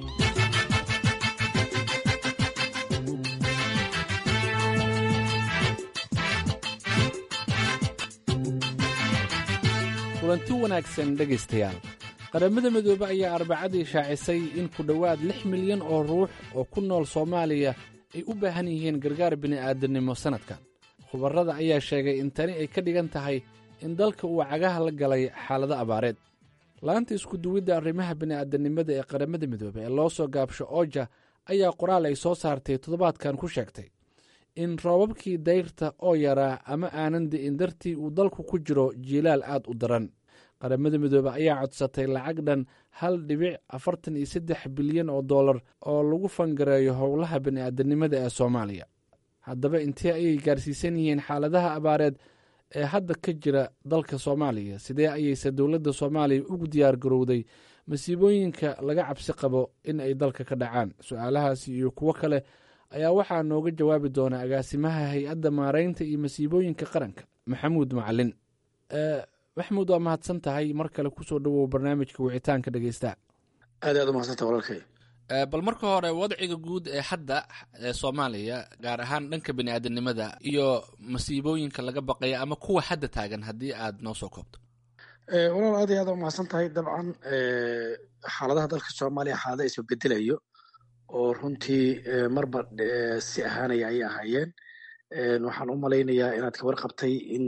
S10: kulanti wanaagsan dhegaystayaal qaramada midoobe ayaa arbacadii shaacisay in ku dhowaad lix milyan oo ruux oo ku nool soomaaliya ay u baahan yihiin gargaar bini'aadannimo sannadkan khubarrada ayaa sheegay in tani ay ka dhigan tahay in dalka uu cagaha la galay xaalado abaareed laanta iskuduwidda arrimaha bini'aadannimada ee qaramada midoobe ee loo soo gaabsho ooja ayaa qoraal ay soo saartay toddobaadkan ku sheegtay in roobabkii dayrta oo yaraa ama aanan di'in dartii uu dalku ku jiro jiilaal aad u daran qaramada midoobe ayaa codsatay lacag dhan hal dhibic afartan iyo saddex bilyan oo dollar oo lagu fangareeyo howlaha bini'aadanimada ee soomaaliya haddaba intee ayay gaarsiisan yihiin xaaladaha abaareed ee hadda ka jira dalka soomaaliya sidee ayayse dowladda soomaaliya ugu diyaar garowday masiibooyinka laga cabsi qabo in ay dalka ka dhacaan su-aalahaasi iyo kuwo kale ayaa waxaa nooga jawaabi doona agaasimaha hay-adda maaraynta iyo masiibooyinka qaranka maxamuud macalin maxamuud waa mahadsan tahay mar kale kusoo dhowow barnaamijka wicitaanka dhegeystaha
S11: aad aad umahadsanta walaalkay
S10: bal marka hore wadciga guud ee hadda ee soomaaliya gaar ahaan dhanka bini'aadanimada iyo masiibooyinka laga baqaya ama kuwa hadda taagan haddii aad noo soo koobto
S11: walaal aad iyo aad umahadsan tahay dabcan xaaladaha dalka soomaaliya xaalada isbabedelayo oo runtii marba si ahaanaya ayay ahaayeen waxaan u malaynayaa inaad ka warqabtay in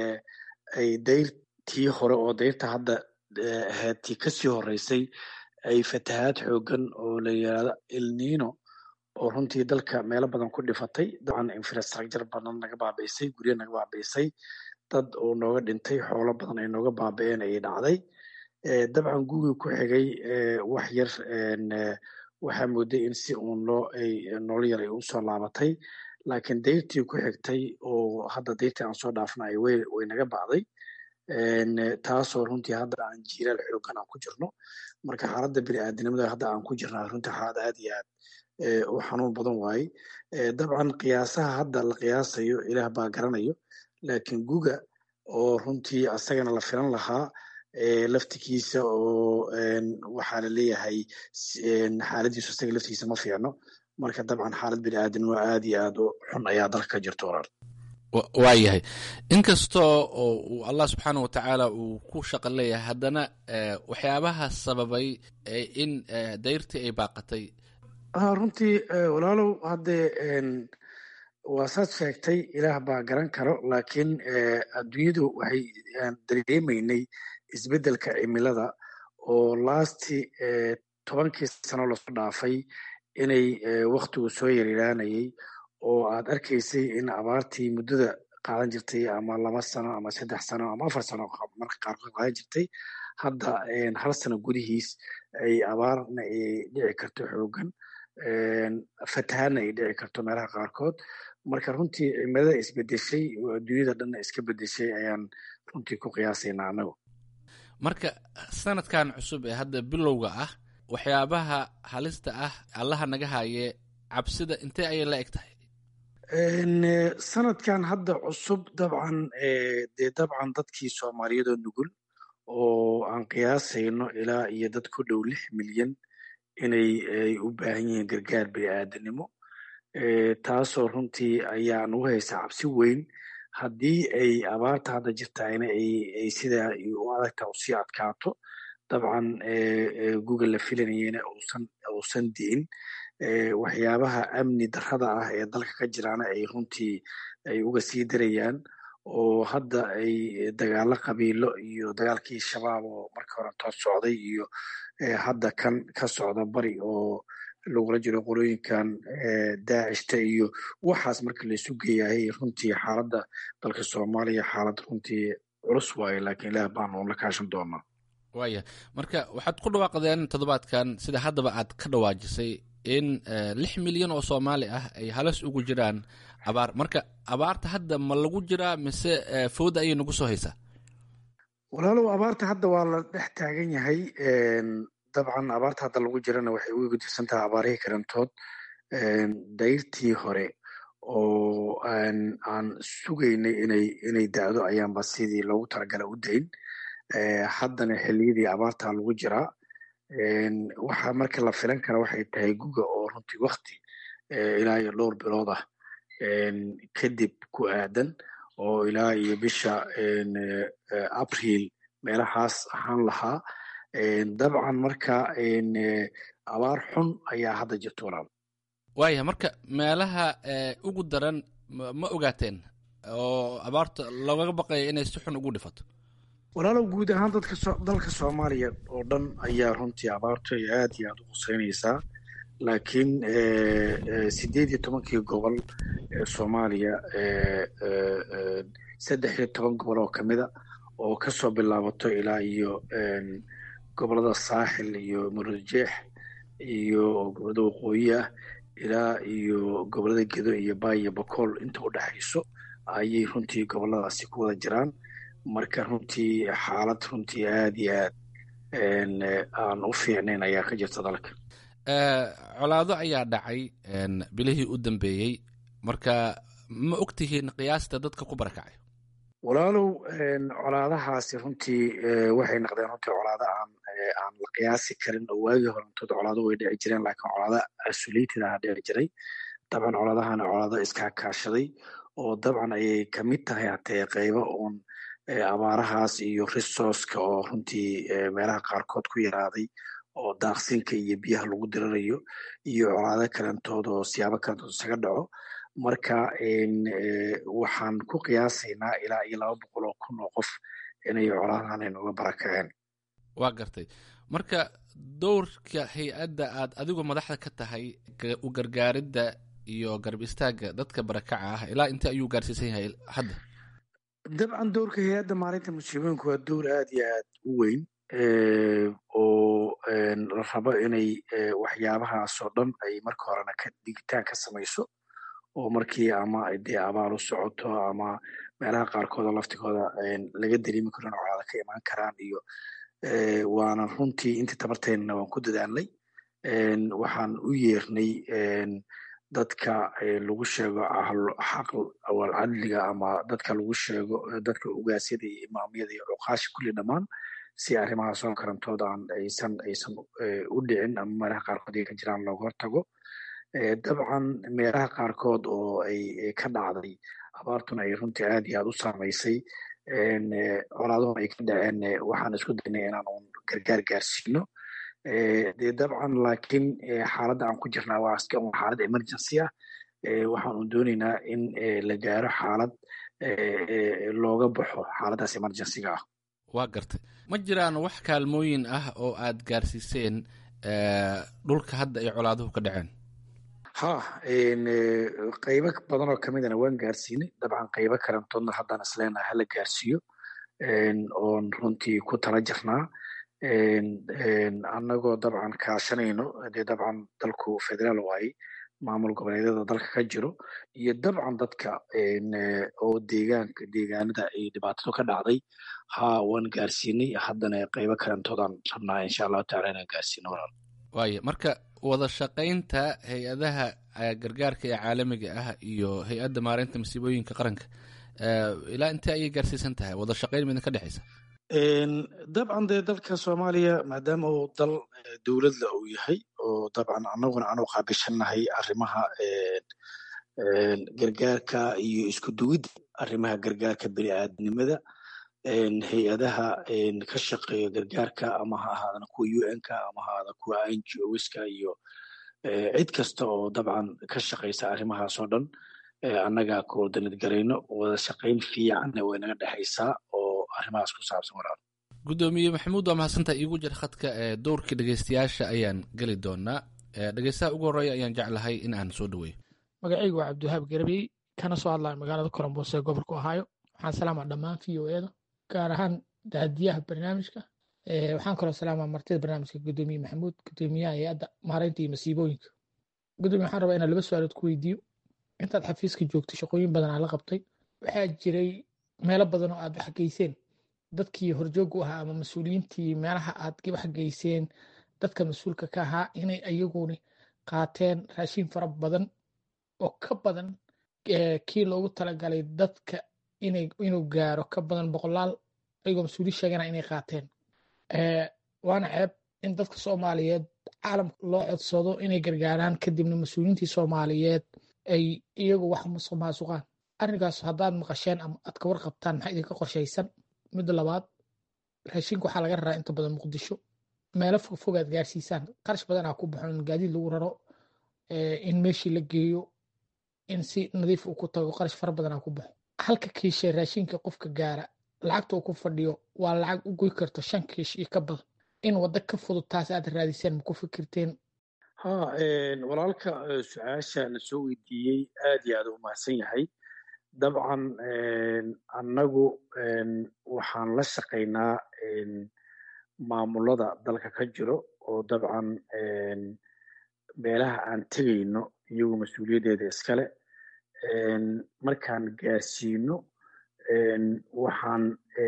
S11: ay dayrtii hore oo dayrta hadda ahayd tii kasii horeysay ay fatahaad xoogan oo la yidhaahdo elnino oo runtii dalka meelo badan ku dhifatay dabcan infrastructure badan naga baabi'isay guryo naga baabi'isay dad oo nooga dhintay xoolo badan ay nooga baabi'een ayay dhacday dabcan gugii ku xigay wax yar waxaa mooday in si uun loo ay nolol yar ay usoo laabatay laakiin dayrtii ku xigtay oo hadda dayrtii aan soo dhaafna ay way way naga bacday taasoo runtii hadda aan jiiraal xoogan aan ku jirno marka xaaladda bini'aadanimada hadda aan ku jirnaa runtii xaalad aad iyo aad u xanuun badan waaye dabcan qiyaasaha hadda la qiyaasayo ilaah baa garanayo laakiin guga oo runtii asagana la filan lahaa laftigiisa oo waxaa la leeyahay xaaladiisu asaga laftigiisa ma fiicno marka dabcan xaalad bini'aadanimo aad iyo aad u xun ayaa dalka ka jirto walaal
S10: waayahay inkastoo oo uu allah subxaana wa tacaala uu ku shaqo leeyahay haddana waxyaabaha sababay in dayrtii ay baaqatay
S11: runtii walaalow haddee waa saad sheegtay ilaah baa garan karo laakiin adduunyadu waxay dareemaynay isbeddelka cimilada oo laasti tobankii sano lasoo dhaafay inay waktigu soo yaryaraanayay oo aad arkaysay in abaartii muddada qaadan jirtay ama laba sano ama saddex sano ama afar sano marka qaarkood qaadan jirtay hadda hal sano gudihiis ay abaarna ay dhici karto xoogan fatahaadna ay dhici karto meelaha qaarkood marka runtii cimilada isbedeshay oo adduunyada dhanna iska bedeshay ayaan runtii ku qiyaasaynaa anagu
S10: marka sanadkan cusub ee hadda bilowga ah waxyaabaha halista ah allaha naga haye cabsida intee ayay la eg tahay
S11: sanadkan hadda cusub dabcan dee dabcan dadkii soomaaliyadoo nugul oo aan qiyaasayno ilaa iyo dad ku dhow lix milyan inay ay u baahan yihiin gargaar bini'aadanimo taasoo runtii ayaa nagu haysa cabsi weyn haddii ay abaarta hadda jirtaayna ay sidaa u adagta usii adkaato dabcan google la filanayena uusan uusan di'in waxyaabaha amni darrada ah ee dalka ka jiraana ay runtii ay uga sii darayaan oo hadda ay dagaalo qabiilo iyo dagaalkii shabaab oo markii hore toos socday iyo hadda kan ka socda bari oo lagula jiro qolooyinkan daacishta iyo waxaas marka laisu geeyahay runtii xaaladda dalka soomaaliya xaalad runtii culus waaye laakiin ilaah baanu la kaashan doonaa
S10: waaya marka waxaad ku dhawaaqdeen toddobaadkan sida haddaba aad ka dhawaajisay in lix milyan oo soomaali ah ay halis ugu jiraan abaar marka abaarta hadda ma lagu jiraa mise fowda ayay nagu soo haysaa
S11: walaalow abaarta hadda waa la dhex taagan yahay dabcan abaarta hadda lagu jirana waxay uga gudubsan tahay abaarihii karantood dayrtii hore oo aan sugaynay inay inay da'do ayaanba sidii loogu talagala u dayn haddana xilliyadii abaartaa lagu jiraa waxaa marka la filan kara waxay tahay guga oo runtii wakti ilaa iyo dhowr bilood ah kadib ku aadan oo ilaa iyo bisha abriil meelahaas ahaan lahaa dabcan marka abaar xun ayaa hadda jirta walaal
S10: waaya marka meelaha ugu daran ma ogaateen oo abaarta loogaga baqaya inay si xun ugu dhifato
S11: walaalow guud ahaan dadka dalka soomaaliya oo dhan ayaa runtii abaartu ay aad iyo aad u quseynaysaa laakiin sideed iyo tobankii gobol ee soomaaliya saddex iyo toban gobol oo kamida oo kasoo bilaabato ilaa iyo gobolada saaxil iyo murujeex iyo gobolada waqooyi ah ilaa iyo gobolada gedo iyo baay iyo bakool inta u dhexayso ayay runtii goboladaasi ku wada jiraan marka runtii xaalad runtii aad iyo aad aan u fiicnayn ayaa ka jirta dalka
S10: colaado ayaa dhacay bilihii u dambeeyey marka ma ogtihiin qiyaasta dadka ku barakacay
S11: walaalow colaadahaasi runtii waxay noqdeen runtii colaado aan aan la qiyaasi karin oo waagii horantood colaado way dhici jireen laakiin colaado isolated aha dhici jiray dabcan colaadahana colaado iskaakaashaday oo dabcan ayay kamid tahay hatee qeybo uun abaarahaas iyo resourceka oo runtii meelaha qaarkood ku yaraaday oo daaqsinka iyo biyaha lagu dirirayo iyo colaado kalantood oo siyaabo kalantood isaga dhaco marka waxaan ku qiyaasaynaa ilaa iyo laba boqol oo kun oo qof inay colaadahan aynuga barakaceen
S10: waa gartay marka dowrka hay-adda aad adigu madaxda ka tahay u gargaaridda iyo garab istaagga dadka barakaca ah ilaa intee ayuu gaarsiisan yahay hadda
S11: dabcan dowrka hay-adda maalinta musiibooyinku waa dowr aad iyo aad u weyn oo la rabo inay waxyaabahaasoo dhan ay marka horena ka digitaan ka samayso oo markii ama dee abaal u socoto ama meelaha qaarkood oo laftigooda laga dareemi karo in colaada ka imaan karaan iyo waana runtii intii tabarteennana waan ku dadaalnay waxaan u yeernay dadka lagu sheego xaq awal cadliga ama dadka lagu sheego dadka ugaasyada iyo imaamyada iyo cuqaasha kulli dhammaan si arrimahaas oo karantood aan aysan aysan u dhicin ama meelaha qaarkood ay ka jiraan looga hortago dabcan meelaha qaarkood oo ay ka dhacday abaartuna ay runtii aad iyo aad u saamaysay colaaduhuna ay ka dhaceen waxaan isku daynay inaan un gargaar gaarsiino dee dabcan laakiin xaaladda aan ku jirnaa waa iska un xaalad emergency ah waxaan un doonaynaa in la gaaro xaalad looga baxo xaaladdaas emergencyga ah
S10: waa gartay ma jiraan wax kaalmooyin ah oo aad gaarsiiseen dhulka hadda ay colaaduhu ka dhaceen
S11: ha qeybo badan oo kamidana waan gaarsiinay dabcan qeybo kalantoodna haddaan isleenaha hala gaarsiiyo oon runtii ku tala jirnaa annagoo dabcan kaashanayno dee dabcan dalku federaal waaye maamul goboleedyada dalka ka jiro iyo dabcan dadka oo deegaanka deegaanada ay dhibaatadu ka dhacday ha waan gaarsiinay haddana qeybo kalantoodaan rabnaa insha allahu tacala inaan gaarsiino walaal
S10: waaya marka wada shaqaynta hay-adaha gargaarka ee caalamiga ah iyo hay-adda maareynta masiibooyinka qaranka ilaa intee ayay gaarsiisan tahay wada shaqayn midna ka dhexeysa
S11: dabcan dee dalka soomaaliya maadaama uu dal dowladla uu yahay oo dabcan annaguna aanu qaabishannahay arrimaha gargaarka iyo isku duwidda arrimaha gargaarka bini aadamnimada hay-adaha ka shaqeeya gargaarka ama ha ahaadana kuwa u n ka ama ha ahaada kuwa n g oska iyo cid kasta oo dabcan ka shaqeysa arrimahaas oo dhan annaga koordanad garayno wada shaqayn fiicanna way naga dhexaysaa oo arrimahaas ku saabsan walaal
S10: guddoomiye maxamuud waa mahadsantaha iigu jir khadka ee dowrkii dhegeystayaasha ayaan geli doonaa dhegeystaha ugu horreeya ayaan jeclahay in aan soo dhaweeyo
S12: magacaygu waa cabdiwahaab garbey kana soo hadlaya magaalada koronboos ee gobolka ohaayo waxaan salaamaa dhammaan v o eda gaar ahaan daadiyaha barnaamijka waxaan kaloo salaamaa martida barnaamijka gudoomiye maxamuud gudoomiyaha hay-adda maareynta iyo masiibooyinka gudoomiye waxaan rabaa inaan laba su-aalood ku weydiiyo intaad xafiiska joogtay shaqooyin badan aa la qabtay waxaa jiray meelo badan oo aad wax geyseen dadkii horjoog u ahaa ama mas-uuliyiintii meelaha aad wax geyseen dadka mas-uulka ka ahaa inay ayaguni qaateen raashin fara badan oo ka badan kii loogu talagalay dadka inuu gaaro ka badan boqolaal ayagoo mas-uuliin sheegana inay qaateen waana ceeb in dadka soomaaliyeed caalamka loo codsado inay gargaaraan kadibna mas-uuliyiintii soomaaliyeed ay iyagu wax musuq maasuqaan arrinkaas haddaad maqasheen ama aad ka warqabtaan maxaa idinka qorshaysan midda labaad raashinka waxaa laga raraa inta badan muqdisho meelo fogfog aad gaarsiisaan qarash badan aa ku baxo in gaadiid lagu raro in meeshii la geeyo in si nadiif uu ku tago qarash fara badan aa ku baxo halka kiishe raashinka qofka gaara lacagta uu ku fadhiyo waa lacag u goy karto shan kiish iyo ka badan in waddo ka fudud taas aad raadiseen ma ku fikirteen
S11: ha walaalka su-aasha la soo weydiiyey aad iyo aad u mahadsan yahay dabcan annagu waxaan la shaqaynaa maamulada dalka ka jiro oo dabcan meelaha aan tegayno iyagu mas-uuliyaddeeda iskale markaan gaarsiino waxaan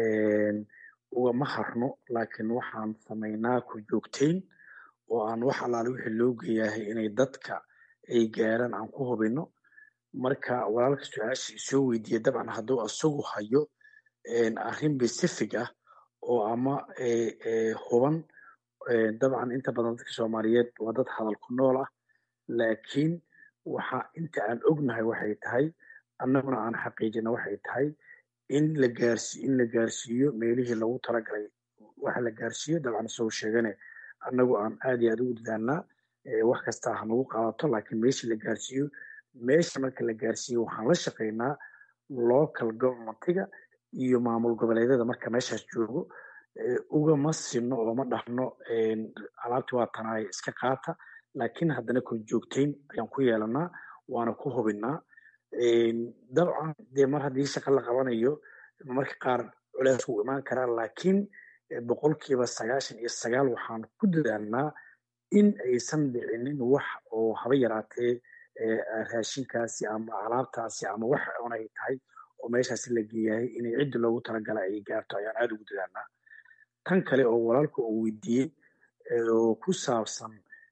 S11: ugama harno laakiin waxaan samaynaa ku joogtayn oo aan wax allaale wixii loo geeyahay inay dadka ay gaaraan aan ku hubino marka walaalka su-aasha isoo weydiiya dabcan hadduu isagu hayo arrin pacific ah oo ama huban dabcan inta badan dadka soomaaliyeed waa dad hadal ku nool ah laakiin waxa inta aan ognahay waxay tahay annaguna aan xaqiijina waxay tahay in la gaarsi in la gaarsiiyo meelihii lagu talagalay waxa la gaarsiiyo dabcan isagoo sheegane annagu aan aad iyo aad ugu dadaalnaa wax kasta ha nagu qaadato laakiin meeshii la gaarsiiyo meesha marka la gaarsiiyo waxaan la shaqaynaa local governmentiga iyo maamul goboleedyada marka meeshaas joogo ugama sino oo ma dhahno alaabti waa tanaay iska qaata laakiin haddana ku joogtayn ayaan ku yeelanaa waana ku hubinaa dabcan dee mar haddii shaqa la qabanayo marka qaar culeys wuu imaan karaa laakiin boqolkiiba sagaashan iyo sagaal waxaan ku dadaalnaa in aysan dhicinin wax oo haba yaraatee raashinkaasi ama alaabtaasi ama wax onay tahay oo meeshaasi la geeyahay inay ciddi loogu talagala ay gaarto ayaan aada ugu dadaalnaa tan kale oo walaalka uu weydiiyey oo ku saabsan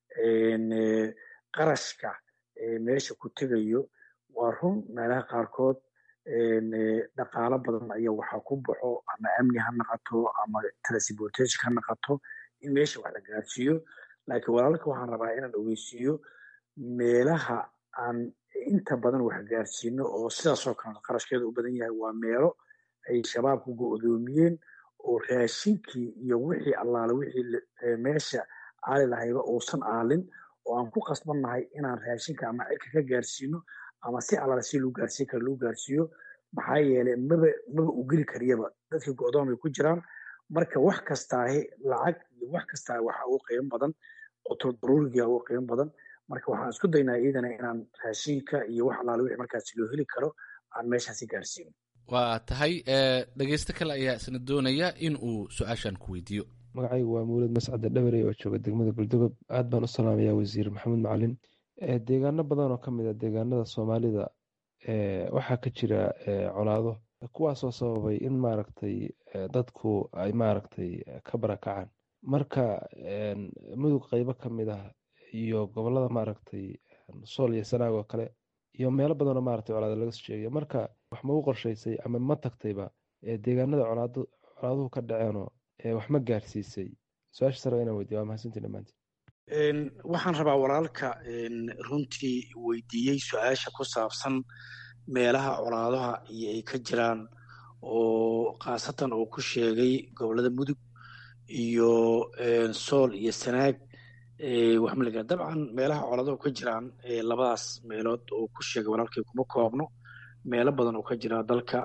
S11: qarashka meesha ku tegayo waa run meelaha qaarkood dhaqaalo badan ayaa waxaa ku baxo ama amni ha naqato ama transportation ha naqato in meesha wax la gaarsiiyo laakiin walaalka waxaan rabaa inaan ogeysiiyo meelaha aan inta badan wax gaarsiino oo sidaasoo kale qarashkeeda u badan yahay waa meelo ay shabaabku go-doomiyeen oo raashinkii iyo wixii allaale wixii meesha aali lahayba uusan aalin oo aan ku qasbannahay inaan raashinka ama cirka ka gaarsiino ama si allaale si loo gaarsiin kara loo gaarsiiyo maxaa yeelay maba maba u geli kariyaba dadka go-doon bay ku jiraan marka wax kastaahi lacag iyo wax kastaa waxa ugu qiimo badan oo daruuriga ugu qiimo badan marka waxaan isku daynaa iyadana inaan raashinka iyo wax allaale wixii markaasi loo heli karo aan meeshaasi gaarsiino
S10: waa tahay dhegeysto kale ayaa isna doonaya in uu su-aashan ku weydiiyo
S13: magacaygu waa mawlid mascade dhabarey oo jooga degmada galdogob aad baan u salaamayaa wasiir maxamed macalin deegaano badan oo ka mid a deegaanada soomaalida waxaa ka jira colaado kuwaasoo sababay in maaragtay dadku ay maaragtay ka barakacaan marka mudug qeybo ka mid ah iyo gobolada maaragtay sool iyo sanaag oo kale iyo meelo badanoo maaragtay colaado laga soo sheegaya marka wax ma u qorshaysay ama ma tagtayba deegaanada colaaduhu ka dhaceenoo wax ma gaarsiisay su-aasha sare inaan weydiya waa mahadsantii dhammaantiin
S11: waxaan rabaa walaalka runtii weydiiyey su-aasha ku saabsan meelaha colaadaha iyo ay ka jiraan oo khaasatan uu ku sheegay gobolada mudug iyo sool iyo sanaag waxmaliga dabcan meelaha colaadahu ka jiraan labadaas meelood oo ku sheegay walaalkay kuma koobno meelo badan oo ka jira dalka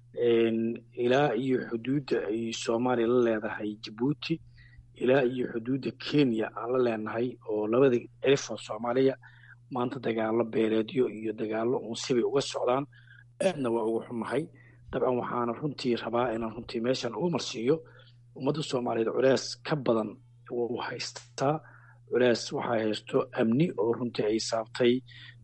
S11: ilaa iyo xuduudda ay soomaaliya la leedahay jabuuti ilaa iyo xuduudda kenya aan la leenahay oo labada cirif oo soomaaliya maanta dagaalo beeleedyo iyo dagaalo unsibay uga socdaan aadna waa uga xunnahay dabcan waxaana runtii rabaa inaan runtii meeshan uga marsiiyo ummadda soomaaliyeed culees ka badan wuu haystaa culees waxaa haysto amni oo runtii ay saabtay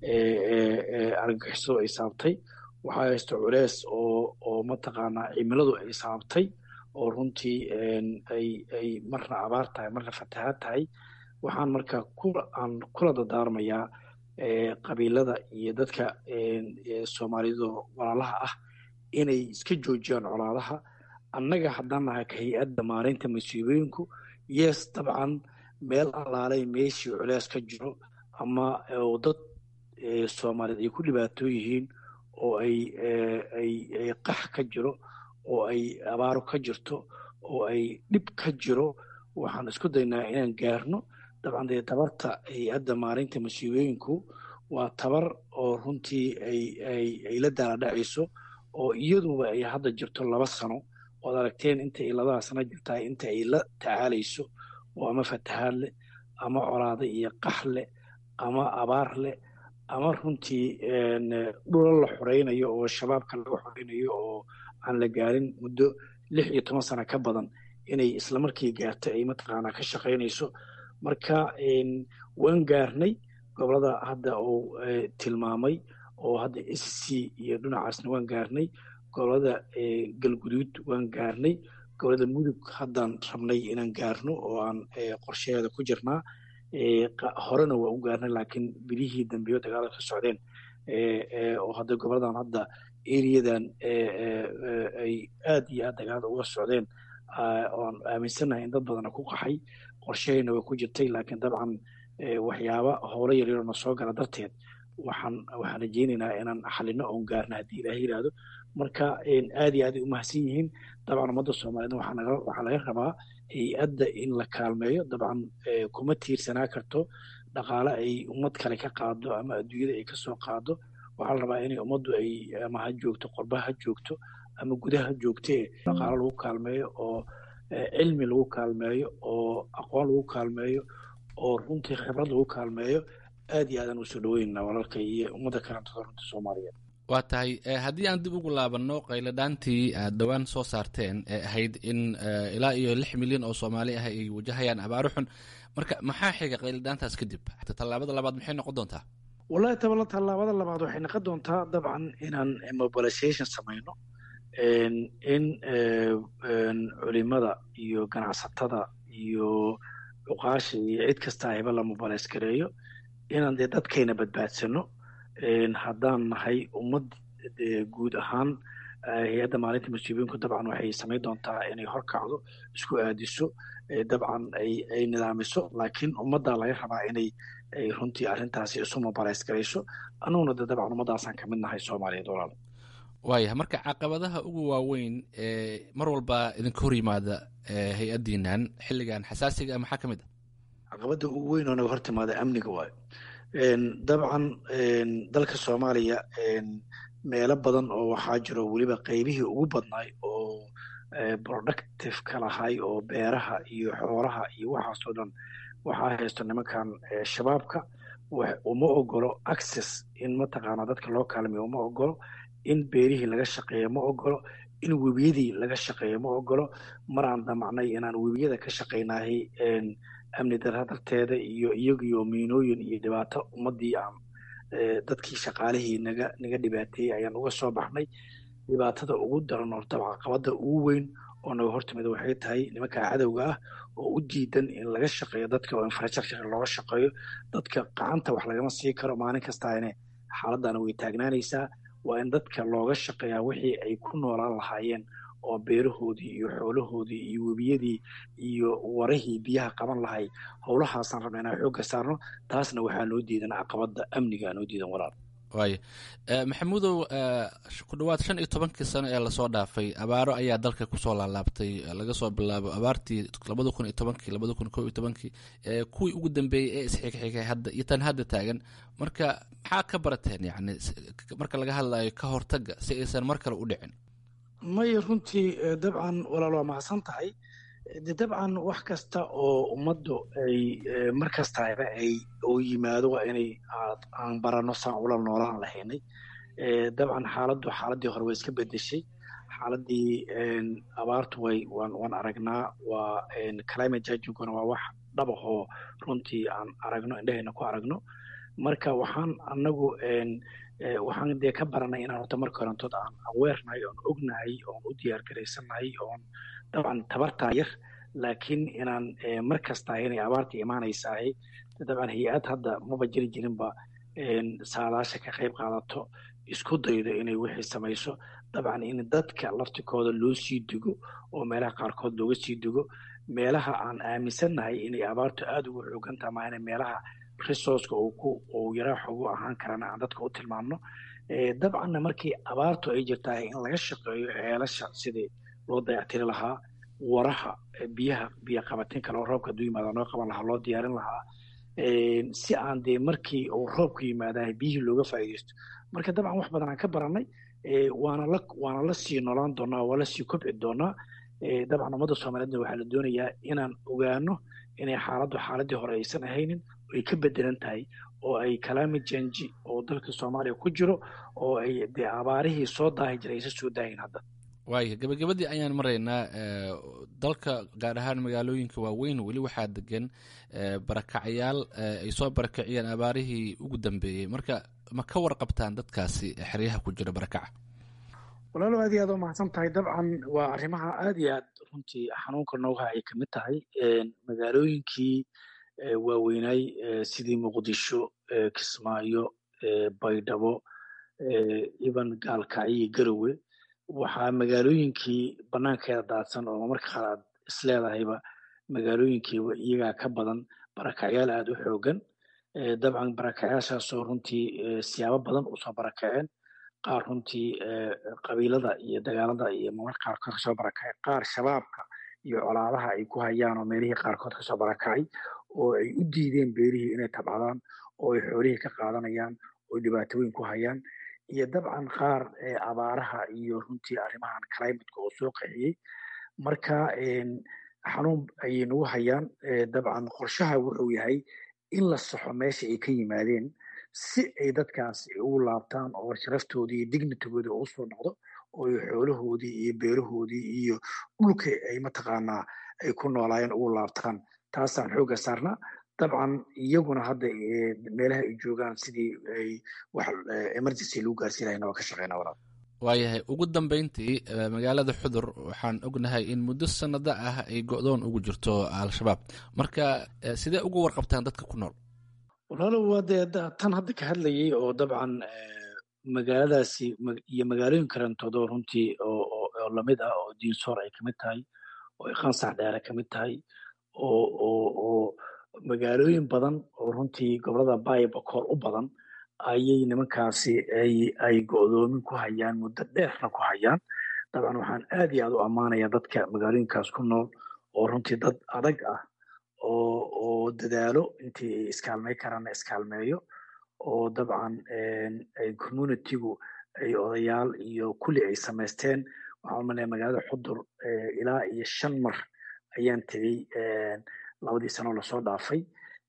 S11: argagixisadu ay saabtay waxaa haysto culees oo oo mataqaanaa cimiladu ay saabtay oo runtii ay ay marna abaar tahay marna fatahaad tahay waxaan marka aan kula dadaarmayaa qabiilada iyo dadka soomaaliyadoo walaalaha ah inay iska joojiyaan colaadaha annaga haddaan nahay ka hay-adda maareynta masiibooyinku yes dabcan meel allaalay meeshii culees ka jiro ama oo dad soomaaliyeed ay ku dhibaatoo yihiin oo ay ay ay qax ka jiro oo ay abaaro ka jirto oo ay dhib ka jiro waxaan isku daynaa inaan gaarno dabcan dee tabarta hay-adda maareynta masiibooyinku waa tabar oo runtii ay ay ay la daaladhacayso oo iyaduba ay hadda jirto laba sano ood aragteen inta ay labada sano jirtaa inta ay la tacaalayso oo ama fatahaad leh ama colaado iyo qax leh ama abaar leh ama runtii dhula la xoreynayo oo shabaabka laga xoreynayo oo aan la gaarin muddo lix iyo toban sano ka badan inay islamarkii gaarto ay mataqaanaa ka shaqaynayso marka waan gaarnay gobolada hadda uu tilmaamay oo hadda s c iyo dhinacaasna waan gaarnay gobolada galguduud waan gaarnay gobolada mudug haddaan rabnay inaan gaarno oo aan qorshaheeda ku jirnaa horena waa u gaarnay laakiin bilihii dambeyo dagaalada ka socdeen oo hadda goboladan hadda eriyadan ay aad iyo aad dagaalada uga socdeen oan aaminsannahay in dad badana ku qaxay qorshahayna way ku jirtay laakiin dabcan waxyaaba howlo yaryaroo na soo gala darteed waxaan waxaan rajeynaynaa inaan xalino oon gaarno haddii ilaah yidhaahdo marka aad iyo aad ay umahadsan yihiin dabcan ummadda soomaaliyeed waxaa laga rabaa hay-adda in la kaalmeeyo dabcan kuma tiirsanaa karto dhaqaale ay ummad kale ka qaado ama adduunyada ay kasoo qaado waxaa la rabaa inay ummaddu ay ama ha joogto qorba ha joogto ama gudaha joogtee dhaqaalo lagu kaalmeeyo oo cilmi lagu kaalmeeyo oo aqoon lagu kaalmeeyo oo runtii khibrad lagu kaalmeeyo aad iyo aadaan usoo dhaweynaa walaalka iyo ummadda kalentooda runta soomaaliyeed
S10: waa tahay haddii aan dib ugu laabanno qayladhaantii aad dhowaan soo saarteen ee ahayd in ilaa iyo lix milyan oo soomaali ah ay wajahayaan abaaro xun marka maxaa xiga qayladhaantaas kadib tallaabada labaad maxay noqon doontaa
S11: wallahi tabala tallaabada labaad waxay noqon doontaa dabcan inaan mobilization samayno in culimada iyo ganacsatada iyo cuqaasha iyo cid kasta ayba la mobilize gareeyo inaan dee dadkayna badbaadsano haddaan nahay ummad guud ahaan hay-adda maalinta masiibooyinku dabcan waxay samayn doontaa inay horkacdo isku aadiso dabcan ay nidaamiso laakiin ummaddaa laga rabaa inay runtii arrintaasi isu mobilize garayso annaguna de dabcan ummaddaasaan ka mid nahay soomaaliyeed walaal
S10: waayahay marka caqabadaha ugu waaweyn ee mar walba idinka hor yimaada hay-addiinan xilligan xasaasiga maxaa ka mid
S11: ah caqabadda ugu weyn oo naga hor timaada amniga waayo dabcan dalka soomaaliya meelo badan oo waxaa jiro weliba qeybihii ugu badnaay oo productive ka lahay oo beeraha iyo xoolaha iyo waxaasoo dhan waxaa haysto nimankan shabaabka uma ogolo access in mataqaana dadka loo kaalmeyo uma ogolo in beerihii laga shaqeeyo ma ogolo in webiyadii laga shaqeeyo ma ogolo mar aan damacnay inaan webiyada ka shaqaynahay amni dara darteeda iyo iyagiyo miinooyin iyo dhibaato ummadii aan dadkii shaqaalihii naga naga dhibaateeyey ayaan uga soo baxnay dhibaatada ugu daran oo dabca qabada ugu weyn oo naga hortimida waxay tahay nimanka cadowga ah oo u diidan in laga shaqeeyo dadka oo infrastructure looga shaqeeyo dadka gacanta wax lagama sii karo maalin kastaane xaaladana way taagnaanaysaa waa in dadka looga shaqeeyaa wixii ay ku noolaan lahaayeen oo beerahoodii iyo xoolahoodii iyo webiyadii iyo warahii biyaha qaban lahay howlahaasaan rabna inaan xoogga saarno taasna waxaa noo diidan caqabada amniga noo diidan walaal
S10: waaya maxamuudow ku dhowaad shan iyo tobankii sano ee lasoo dhaafay abaaro ayaa dalka kusoo laalaabtay laga soo bilaabo abaartii labada kun iyo tobankii labada kun ko iyo tobankii kuwii ugu dambeeyey ee isxigxigay hadda iyo tan hadda taagan marka maxaa ka barateen yani marka laga hadlayo ka hortaga si aysan mar kale u dhicin
S11: maya runtii dabcan walaal waa mahadsan tahay de dabcan wax kasta oo ummaddu ay mar kastaaba ay oo yimaado waa inay aan barano saan ula noolaan lahaynay dabcan xaaladdu xaaladdii hore way iska bedeshay xaaladii abaartu way waan waan aragnaa waa climate judginguna waa wax dhabahoo runtii aan aragno indhahayna ku aragno marka waxaan anagu waxaan dee ka baranay inaan horta marka horantood aan aweernahay oon ognahay oon u diyaar garaysannahay oon dabcan tabartaa yar laakiin inaan mar kasta inay abaarta imaanaysahay dabcan hay-ad hadda maba jiri jirinba saadaasha ka qayb qaadato isku daydo inay wixii samayso dabcan in dadka laftikooda loo sii digo oo meelaha qaarkood looga sii digo meelaha aan aaminsannahay inay abaartu aada ugu xoogantaha maana meelaha resourceka uu ku uu yaraa xoogu ahaan karana aan dadka u tilmaamno dabcanna markii abaartu ay jirtahay in laga shaqeeyo ceelasha sidii loo dayactiri lahaa waraha biyaha biyo qabatin kale oo roobka hadduu yimaada noo qaban lahaa loo diyaarin lahaa si aan dee markii uu roobku yimaadahay biyihii looga faa'iidaysto marka dabcan wax badan aan ka baranay waana la waana la sii noolaan doonaa waa la sii kobci doonaa dabcan ummadda soomaaliyeedna waxaa la doonayaa inaan ogaano inay xaaladdu xaaladii hore aysan ahaynin ay ka bedelan tahay oo ay climate change oo dalka soomaaliya ku jiro oo ay dee abaarihii soo daahi jiray aysan soo daahin hadda
S10: waaya gabagabadii ayaan maraynaa dalka gaar ahaan magaalooyinka waaweyn weli waxaa degan barakacyaal ay soo barakaciyeen abaarihii ugu dambeeyey marka ma ka warqabtaan dadkaasi xeryaha ku jira barakaca
S11: walaalo aad iyo aad u mahadsan tahay dabcan waa arrimaha aad iyo aad runtii xanuunka nooga ay kamid tahay magaalooyinkii waaweynaay sidii muqdisho kismaayo baydhabo iban gaalkacyo iyo garowe waxaa magaalooyinkii banaankeeda daadsan oo marka qaar aad isleedahayba magaalooyinkiiba iyagaa ka badan barakacyaal aada u xoogan dabcan barakacyaashaasoo runtii siyaabo badan usoo barakaceen qaar runtii qabiilada iyo dagaalada iyo marmarka qaarkood kasoo barakacay qaar shabaabka iyo colaadaha ay ku hayaan oo meelihii qaarkood kasoo barakacay oo ay u diideen beerihii inay tabcadaan oo ay xoolihii ka qaadanayaan oo dhibaatooyin ku hayaan iyo dabcan qaar abaaraha iyo runtii arrimahan climateka oo soo qaxiyey marka xanuun ayay nagu hayaan dabcan qorshaha wuxuu yahay in la saxo meesha ay ka yimaadeen si ay dadkaas ugu laabtaan oo sharaftoodii iyo dignitigooda u soo noqdo oo ay xoolahoodii iyo beerahoodii iyo dhulka ay mataqaanaa ay ku noolaayeen ugu laabtaan taasaan xoogga saarnaa dabcan iyaguna hadda meelaha ay joogaan sidii ay wax emergency lagu gaarsiin lahayna waa ka shaqeynaa walaal
S10: waayahay ugu dambeyntii magaalada xudur waxaan ognahay in muddo sanado ah ay go-doon ugu jirto al-shabaab marka sidee ugu warqabtaan dadka ku nool
S11: walaalo waa dee tan hadda ka hadlayay oo dabcan magaaladaasi iyo magaalooyin karantoodoo runtii oo lamid ah oo diinsoor ay kamid tahay oo qansax dheere kamid tahay oo oo oo magaalooyin badan oo runtii gobolada baaya bakool u badan ayay nimankaasi ay ay go-doomin ku hayaan muddo dheerna ku hayaan dabcan waxaan aad iyo aad u ammaanayaa dadka magaalooyinkaas ku nool oo runtii dad adag ah oo oo dadaalo intii ay iskaalmey karaanna iskaalmeeyo oo dabcan ay communitygu ay odayaal iyo kulli ay samaysteen waxaan umalaya magaalada xudur ilaa iyo shan mar ayaan tegey labadii sano lasoo dhaafay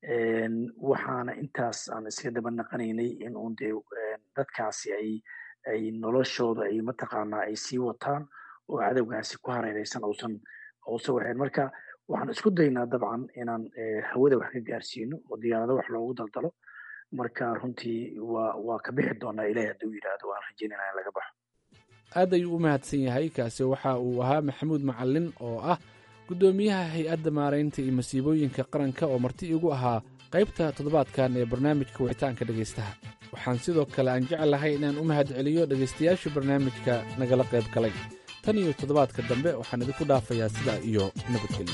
S11: waxaana intaas aan iska daba naqanaynay in uun dee dadkaasi ay ay noloshooda ay mataqaanaa ay sii wataan oo cadowgaasi ku hareereysan uusan uusan waxayn marka waxaan isku daynaa dabcan inaan hawada wax ka gaarsiino oo diyaarado wax loogu daldalo marka runtii waa waa ka bixi doonaa ilahi hadduu yidhaahdo waan rajeynayna in laga baxo
S10: aad ayuu u mahadsan yahay kaasi waxa uu ahaa maxamuud macalin oo ah guddoomiyaha hay-adda maaraynta iyo masiibooyinka qaranka oo marti igu ahaa qaybta toddobaadkan ee barnaamijka wicitaanka dhegaystaha waxaan sidoo kale aan jeclahay inaan u mahad celiyo dhegaystayaasha barnaamijka nagala qayb galay tan iyo toddobaadka dambe waxaan idinku dhaafayaa sidaa iyo nabadgelyo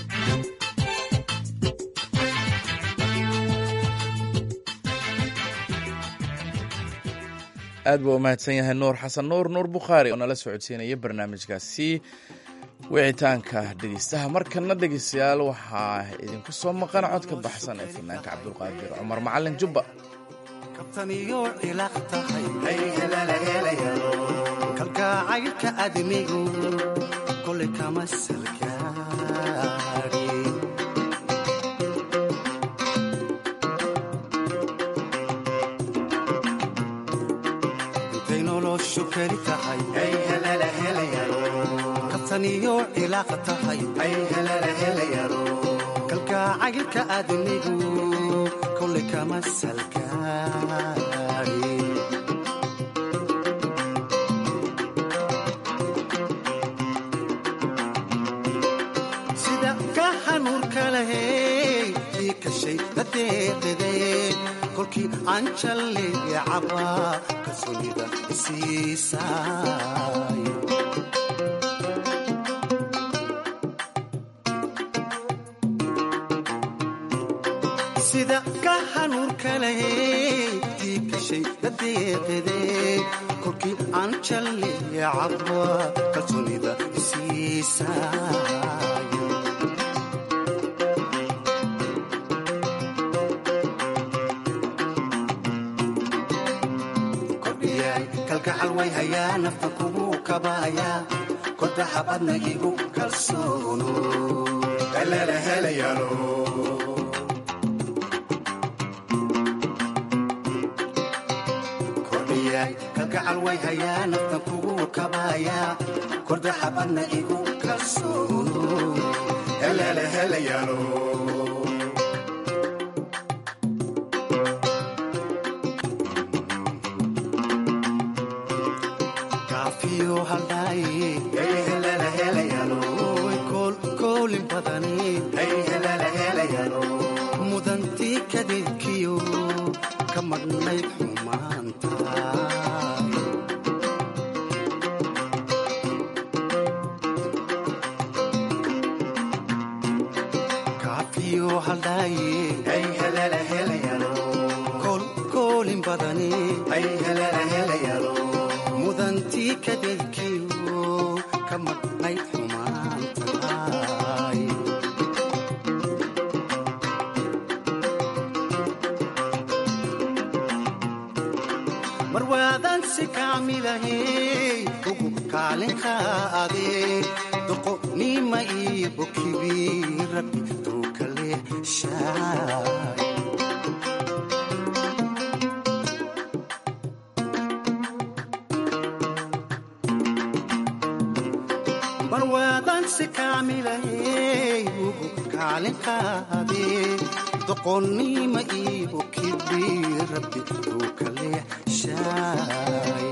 S1: aad buu u mahadsan yahay nuur xasan nuur nuur bukhaari oo nala socodsiinaya barnaamijkaasi wicitaanka dhegeystaha markana dhegeystayaal waxaa idinku soo maqan cod ka baxsan ee fanaanka cabdulqaadir cumar macalin jubba
S8: kabtaniyo ilaaq tahay kalgacaylka admigu kolay kama salgaari intay noloshu keli tahay wataniyo cilaaqa tahay kalgacaylka aadamigu kolay kama salgaari sida ka hanuurka lahey ii kashay dadeeqide kolkii aan jalleeya caba kalsoonida isiisaay sida ka hanuurka lahey ii kashay dadeeqide kolkii aan jalleeya caba kalsoonida isiisaay kalgacal way hayaa nafta kugu kabaaya kodaxa badna igu kalsoono kordhiyaay kalgacal way hayaa nafta kugu kabaaya kordaxa badna igu kalsoono kaafiyo haldhaaye koolin badani mudantii kadeedkiyo ka madhnayd xumaanta kaafiyo haldhaaye koolin badani mudantii kadeedkiyo ka madhnayd xumaantaay mar waadan si kaamilahey ugu kaalinka adee doqonima iyo bokibi rabbi duukale shaay marwaadansi kaamilahey ugu kaalinkaadee doqonnima iibu kibi rabbi uu ka leexshaay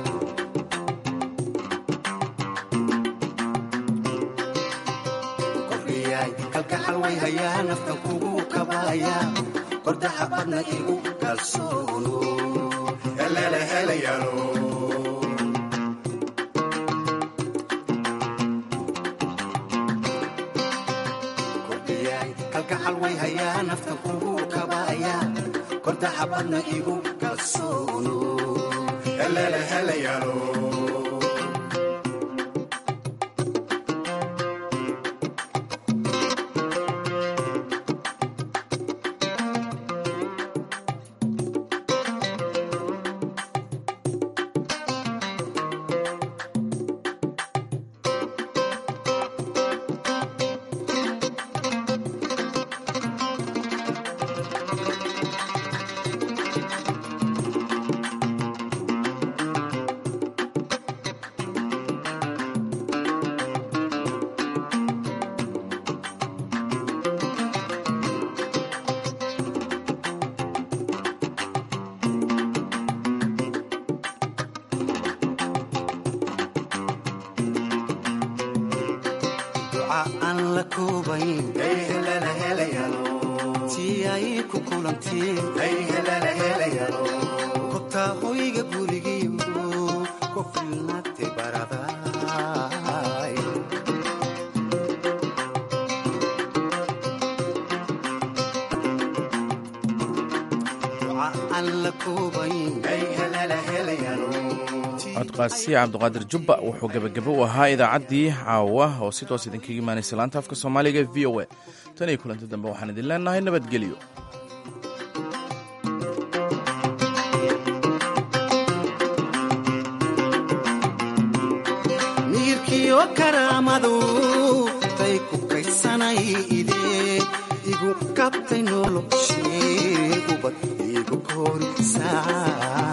S8: kordhiyaay kalgacal way hayaa naftan kugu kabaaya kordaxa badna igu kalsoono kalgacal way hayaa naftan kugu kabaaya kordaxa badna igu kalsoono duca aan la koobayn tii ay ku kulantiin kobtaa hoyga gurigiyo ku filnaatay baraday duca aan la koobayn
S1: codqaasiya cabdiqaadir jubba wuxuu gebagabo u ahaa idaacaddii caawa oo si toos idinkaga imaanaysa laanta afka soomaaliga e v o a tan iyo kulanti dambe waxaan idin leenahay nabadgelyo
S8: miirkiyo karaamadu tay ku kaysanay idee igu kabtay noloshee ubad igu koorisaa